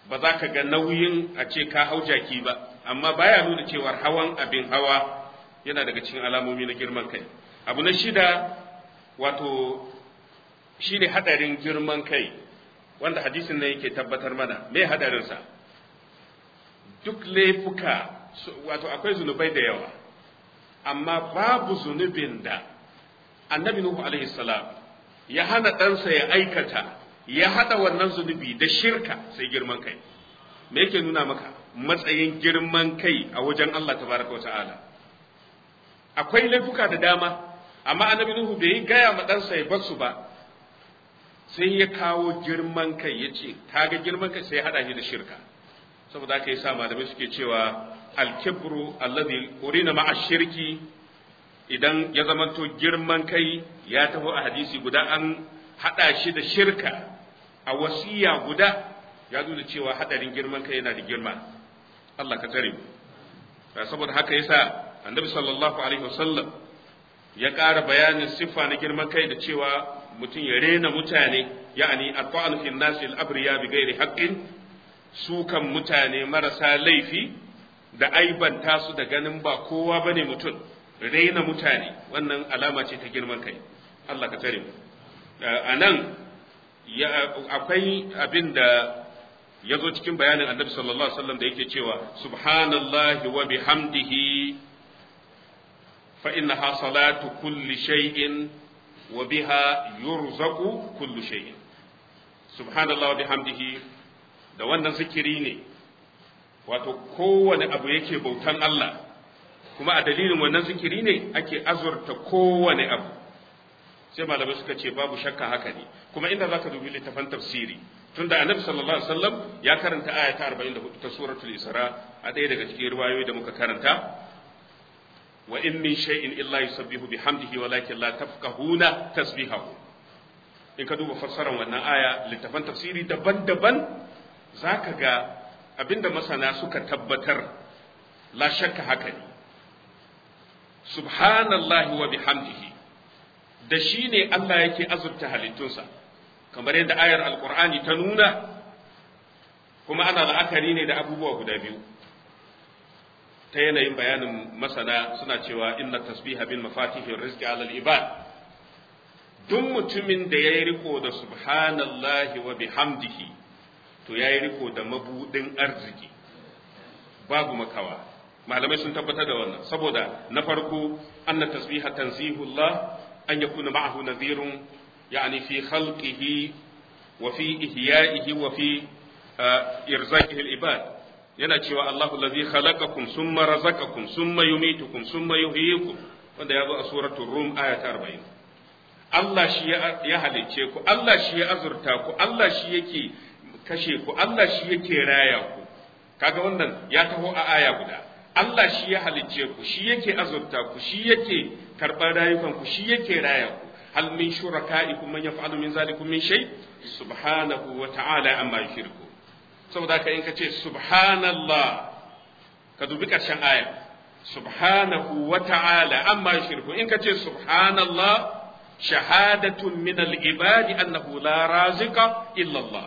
[SPEAKER 1] ba za ka ga nauyin a ce ka hau jaki ba amma baya nuna cewar hawan abin hawa yana daga cikin alamomi na girman kai abu na shida wato shine hadarin girman kai wanda hadisin nan yake tabbatar mana me hadarinsa duk laifuka wato akwai zunubai da yawa amma babu zunubin da annabi nuhu alaihi salam ya hana ɗansa ya aikata ya haɗa wannan zunubi da shirka sai girman kai me yake nuna maka matsayin girman kai a wajen Allah tabaraka wa ta'ala akwai laifuka da dama amma annabi nuhu bai yi gaya ma ɗansa ya bar su ba sai ya kawo girman kai ya ce kaga girman kai sai ya haɗa shi da shirka saboda haka yasa malamai suke cewa alkibru alladhi urina ma'a shirki idan ya zamanto girman kai ya taho a hadisi guda an hada shi da shirka a wasiya guda ya nuna cewa hadarin girman kai yana da girma Allah ka tare mu saboda haka yasa annabi sallallahu alaihi wasallam ya ƙara bayanin siffa na girman kai da cewa mutum ya rena mutane ya'ani at-ta'anu fi an-nasi al-abriya bi ghairi haqqin sukan mutane marasa laifi da aibanta su da ganin ba kowa bane mutum raina mutane wannan alama ce ta girman kai Allah ka tare mu a nan akwai abin da ya zo cikin bayanin annabi sallallahu alaihi wasallam da yake cewa subhanallahi wa bihamdihi fa innaha salatu kulli shay'in wa biha yurzaqu kullu shay'in subhanallahi wa bihamdihi da wannan zikiri ne wato kowane abu yake bautan Allah kuma a dalilin wannan zikiri ne ake azurta kowane abu sai malamai suka ce babu shakka haka ne kuma inda zaka dubi littafan tafsiri tunda annabi sallallahu alaihi wasallam ya karanta aya ta 44 ta suratul isra a ɗaya daga cikin riwayoyi da muka karanta wa in min shay'in illa yusabbihu bihamdihi walakin la tafqahuna tasbihahu in ka duba fassarar wannan aya littafan tafsiri daban-daban zaka ga abinda masana suka tabbatar la shakka haka ne subhanallahi wa bihamdihi da shi ne Allah yake azurta halittunsa kamar yadda ayar alkur'ani ta nuna kuma ana la'akari ne da abubuwa guda biyu ta yanayin bayanin masana suna cewa inna tasbiha bil mafatihi rizqi ala al ibad duk mutumin da yayi riko da subhanallahi wa bihamdihi to yayi riko da mabudin arziki babu makawa malamai sun tabbatar da wannan saboda na farko anna tasbiha tanzihullah an yakuna ma'ahu nadhirun yani fi khalqihi wa fi ihya'ihi wa fi irzaqihi al-ibad yana cewa Allahu allazi khalaqakum summa razaqakum summa yumitukum summa yuhyikum wanda ya zo a suratul rum aya ta 40 Allah shi ya halicce ku Allah shi ya azurta ku Allah shi yake kashe ku Allah shi yake raya ku kaga wannan ya taho a aya guda Allah shi ya halicce ku shi yake azurta ku shi yake karɓar rayukan ku shi yake raya ku hal min shuraka'ikum man yaf'alu min zalikum min shay subhanahu wa ta'ala amma yushriku saboda haka in ka ce subhanallah ka dubi ƙarshen aya subhanahu wa ta'ala amma yushriku in ka ce subhanallah shahadatun min al-ibadi annahu la razika illa Allah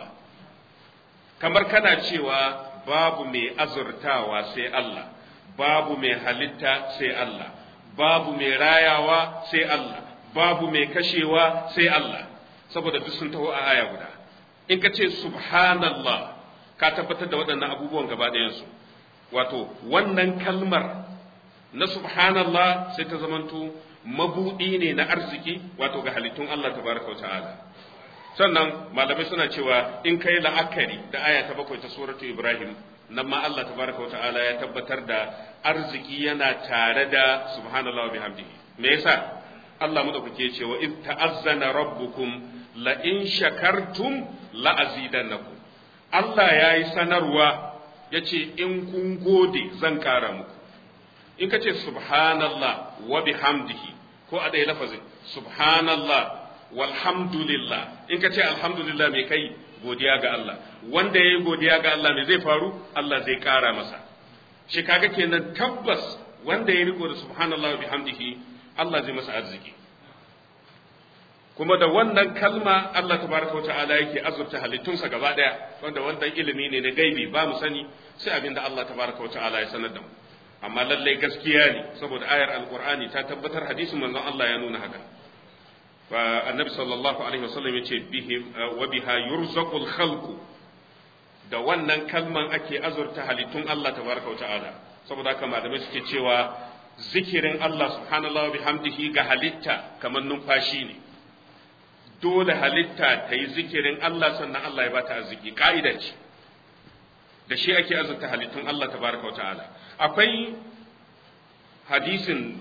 [SPEAKER 1] kamar kana cewa babu mai azurtawa sai Allah babu mai halitta sai Allah babu mai rayawa sai Allah babu mai kashewa sai Allah saboda duk sun taho a aya guda in ka ce subhanallah ka tabbatar da waɗannan abubuwan gaba ɗayansu wato wannan kalmar na subhanallah sai ta zamanto mabuɗi ne na arziki wato ga halittun Allah tabaraka wa ta'ala sannan malamai suna cewa in kai la'akari da aya ta bakwai ta suratu ibrahim nan ma Allah tabaraka wa ta'ala ya tabbatar da arziki yana tare da subhanallah wa bihamdihi me yasa Allah madaukake ce wa id ta'azzana rabbukum la in shakartum la azidannakum Allah yayi sanarwa yace in kun gode zan kara muku in ka ce subhanallah wa bihamdihi ko a ɗaya lafazin subhanallah walhamdulillah in ka ce alhamdulillah mai kai godiya ga Allah wanda ya yi godiya ga Allah me zai faru Allah zai ƙara masa shi kaga kenan tabbas wanda ya riko da subhanallah wa bihamdihi Allah zai masa arziki kuma da wannan kalma Allah tabaraka wata'ala yake azurta halittunsa gaba daya wanda wannan ilimi ne na gaibi ba mu sani sai abinda Allah tabaraka wata'ala ya sanar da mu amma lallai gaskiya ne saboda ayar alqur'ani ta tabbatar hadisin manzon Allah ya nuna haka fa annabi sallallahu alaihi wasallam yace bihim wa biha yurzaqul khalqu da wannan kalman ake azurta halittun Allah tabaraka wata'ala saboda haka malamai suke cewa zikirin Allah subhanallahi bihamdihi ga halitta kamar numfashi ne dole halitta ta yi zikirin Allah sannan Allah ya ba ta arziki ka'ida ce da shi ake azurta halittun Allah tabaraka wa ta'ala akwai hadisin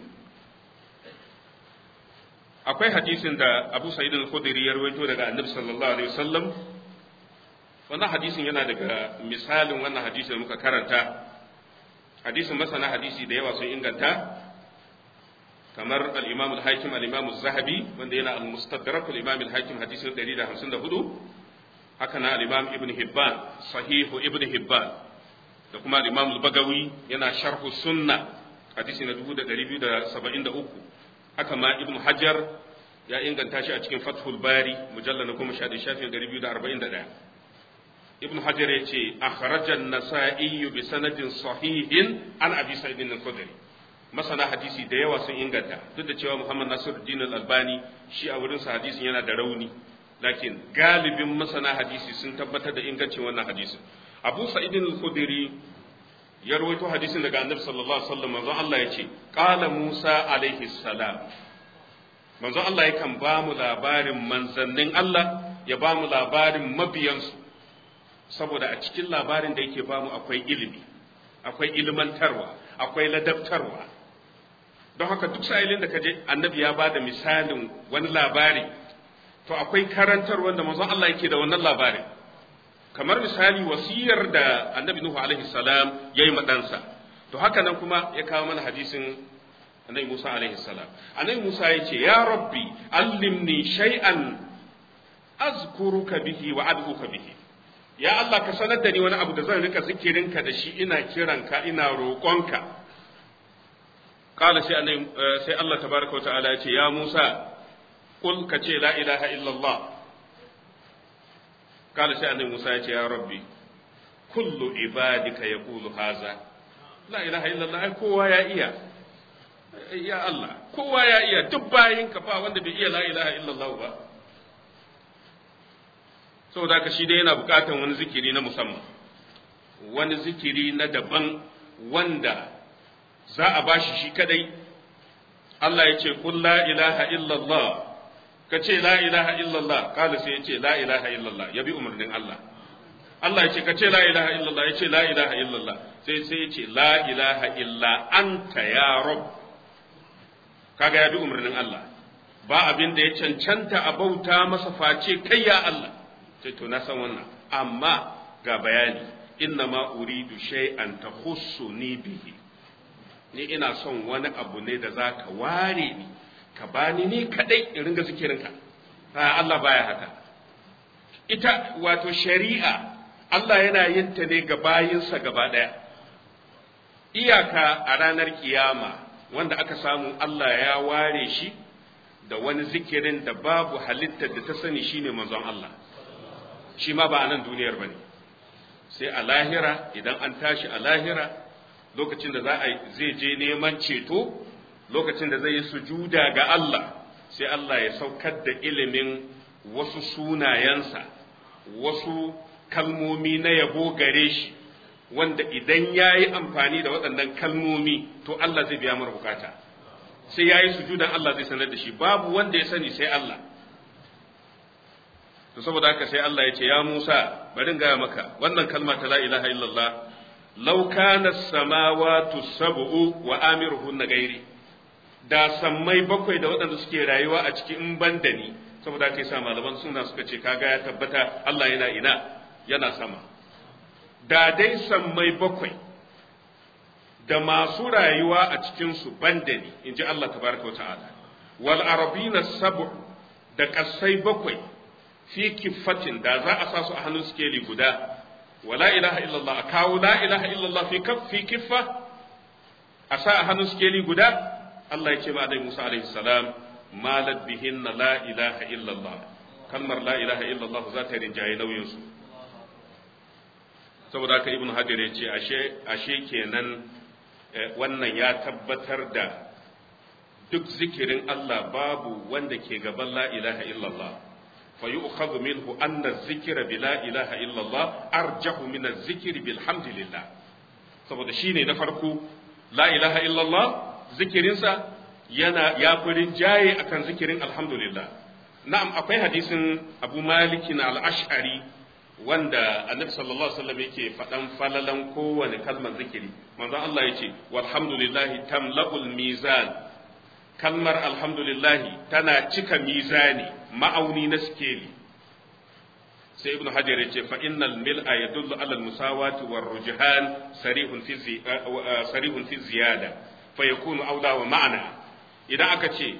[SPEAKER 1] akwai hadisin da Abu Sa'id al-Khudri ya rawaito daga Annabi sallallahu alaihi wasallam wannan hadisin yana daga misalin wannan hadisin da muka karanta hadisin masana hadisi da yawa sun inganta kamar al-Imam al-Hakim al-Imam az-Zahabi wanda yana al-Mustadrak al-Imam al-Hakim hadisi 154 haka na al-Imam Ibn Hibban sahihu Ibn Hibban da kuma al-Imam al-Bagawi yana sharh sunna hadisi na 2273 haka ma Ibn Hajar ya inganta shi a cikin Fathul Bari mujallal na 10 shafi 241 Ibn Hajar ya ce akhrajan nasa'i bi sanadin sahihin an Abi Sa'id al-Khudri masana hadisi da yawa sun inganta duk da cewa Muhammad Nasiruddin Al-Albani shi a wurin sa hadisin yana da rauni lakin galibin masana hadisi sun tabbatar da ingancin wannan hadisin Abu Sa'id al-Khudri ya rawaito hadisin daga Annabi sallallahu alaihi wasallam manzon Allah ya ce qala Musa alaihi salam manzon Allah yakan ba mu labarin manzannin Allah ya ba mu labarin mabiyansu saboda a cikin labarin da yake ba mu akwai ilimi akwai ilmantarwa akwai ladabtarwa don haka duk sa'ilin da kaje annabi ya bada misalin wani labari to akwai karantar wanda manzon Allah yake da wannan labarin kamar misali wasiyar da annabi Nuhu alaihi salam yayi ma ɗansa to haka nan kuma ya kawo mana hadisin annabi Musa alaihi salam annabi Musa ya ce ya rabbi allimni shay'an azkuruka bihi wa ad'uka bihi ya Allah ka sanar da ni wani abu da zan rika zikirinka da shi ina kiranka ina roƙonka kala sai annabi sai Allah tabaraka wata'ala ya ce ya Musa kul ka ce la ilaha illallah kala sai annabi Musa ya ce ya rabbi kullu ibadika yaqulu haza la ilaha illallah ai kowa ya iya ya Allah kowa ya iya duk bayinka ba wanda bai iya la ilaha illallah ba saboda haka shi dai yana bukatan wani zikiri na musamman wani zikiri na daban wanda za a bashi shi kadai Allah ya ce kun la ilaha illallah ka ce la ilaha illallah kala sai ya ce la ilaha illallah ya bi umarnin Allah Allah ya ce ka ce la ilaha illallah ya ce la ilaha illallah sai sai ya ce la ilaha illa anta ya rabb kaga ya bi umarnin Allah ba abin da ya cancanta a bauta masa face kai ya Allah sai to na san wannan amma ga bayani inna ma uridu shay'an tahussuni bihi ni ina son wani abu ne da zaka ware ni ka bani ni kadai in ringa zikirinka a Allah baya haka ita wato shari'a Allah yana yin ta ne ga bayinsa gaba daya iyaka a ranar kiyama wanda aka samu Allah ya ware shi da wani zikirin da babu halittar da ta sani shine manzon Allah shi ma ba a nan duniyar ba ne sai a lahira idan an tashi a lahira lokacin da za a zai je neman ceto lokacin da zai yi sujuda ga Allah sai Allah ya saukar da ilimin wasu sunayensa wasu kalmomi na yabo gare shi wanda idan ya yi amfani da waɗannan kalmomi to Allah zai biya mara bukata sai ya yi sujudan Allah zai sanar da shi babu wanda ya sani sai Allah to saboda haka sai Allah ya ce ya Musa bari gaya maka wannan kalma ta la ilaha illallah law kana samawati sab'u wa amiruhun gairi da sammai bakwai da waɗanda suke rayuwa a cikin in ban da ni saboda haka yasa malaman suna suka ce kaga ya tabbata Allah yana ina yana sama da dai sammai bakwai da masu rayuwa a cikin su ban da ni in ji Allah tabaraka wa ta'ala wal arabina sab'u da kasai bakwai fi kiffatin da za a sa su a hannun sikeli guda wa la ilaha illallah a kawo la ilaha illallah fi fi kiffa a sa a hannun sikeli guda Allah ya ce ma Musa alaihi salam malat bihinna la ilaha illallah kalmar la ilaha illallah za ta rinjaye nauyin su saboda haka ibn hajar ya ce ashe ashe kenan wannan ya tabbatar da duk zikirin Allah babu wanda ke gaban la ilaha illallah fa yu'khadhu minhu anna az-zikra bi la ilaha illallah arjahu min az-zikri bilhamdillah saboda shine na farko la ilaha illallah zikirinsa yana ya furin jaye akan zikirin alhamdulillah na'am akwai hadisin Abu Malik al-Ash'ari wanda Annabi sallallahu alaihi wasallam yake faɗan falalan kowane kalmar zikiri manzon Allah yace walhamdulillahi tamla'ul mizan kalmar alhamdulillahi tana cika mizani ma'auni na skeli sai ibnu hajar ya ce fa innal mil'a yadullu ala al-musawati war rujhan sarihun fi sarihun fi ziyada fa yakunu awda wa ma'ana idan aka ce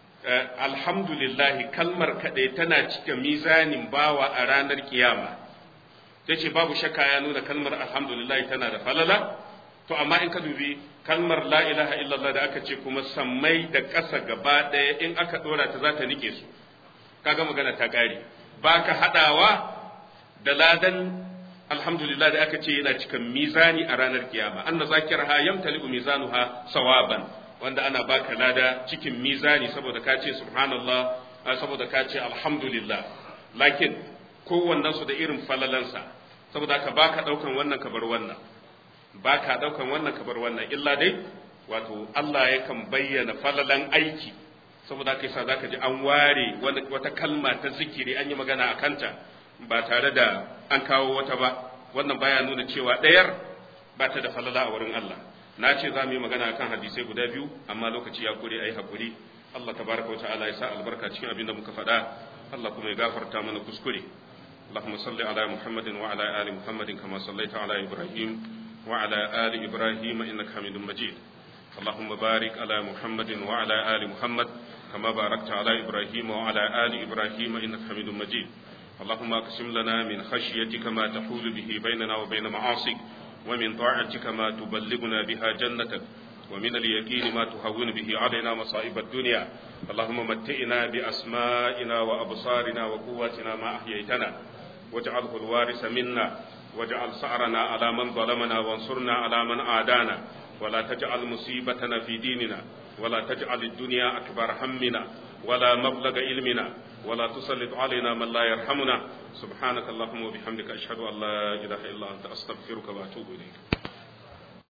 [SPEAKER 1] alhamdulillah kalmar kadai tana cika mizanin bawa a ranar kiyama tace babu shakka ya nuna kalmar alhamdulillah tana da falala to amma in ka dubi kalmar la ilaha illallah da aka ce kuma sammai da ƙasa gaba ɗaya in aka ɗora ta za ta nike su kaga magana ta ƙare ba ka haɗawa da ladan alhamdulillah da aka ce yana cikin mizani a ranar kiyama anna zakiraha yamtali'u mizanuha sawaban wanda ana baka lada cikin mizani saboda ka ce subhanallah saboda ka ce alhamdulillah lakin kowannen su da irin falalansa saboda ka baka daukan wannan ka bar wannan baka daukan wannan ka bar wannan illa dai wato Allah yakan bayyana falalan aiki saboda kai sa zaka ji an ware wata kalma ta zikiri an yi magana a kanta ba tare da an kawo wata ba wannan baya nuna cewa ɗayar ba ta da falala a wurin Allah na ce za mu yi magana akan hadisai guda biyu amma lokaci ya kure ayi hakuri Allah tabaraka wa ta'ala ya sa albarka cikin abin da muka faɗa Allah kuma ya gafarta mana kuskure اللهم صل على محمد وعلى آل محمد كما صليت على إبراهيم وعلى آل إبراهيم إنك حميد مجيد اللهم بارك على محمد وعلى آل محمد كما باركت على إبراهيم وعلى آل إبراهيم إنك حميد مجيد اللهم اقسم لنا من خشيتك ما تحول به بيننا وبين معاصيك ومن طاعتك ما تبلغنا بها جنتك ومن اليقين ما تهون به علينا مصائب الدنيا اللهم متئنا بأسمائنا وأبصارنا وقواتنا ما أحييتنا واجعله الوارث منا واجعل سعرنا على من ظلمنا وانصرنا على من عادانا ولا تجعل مصيبتنا في ديننا ولا تجعل الدنيا أكبر همنا ولا مبلغ علمنا ولا تسلط علينا من لا يرحمنا سبحانك اللهم وبحمدك أشهد أن لا إله إلا أنت أستغفرك وأتوب إليك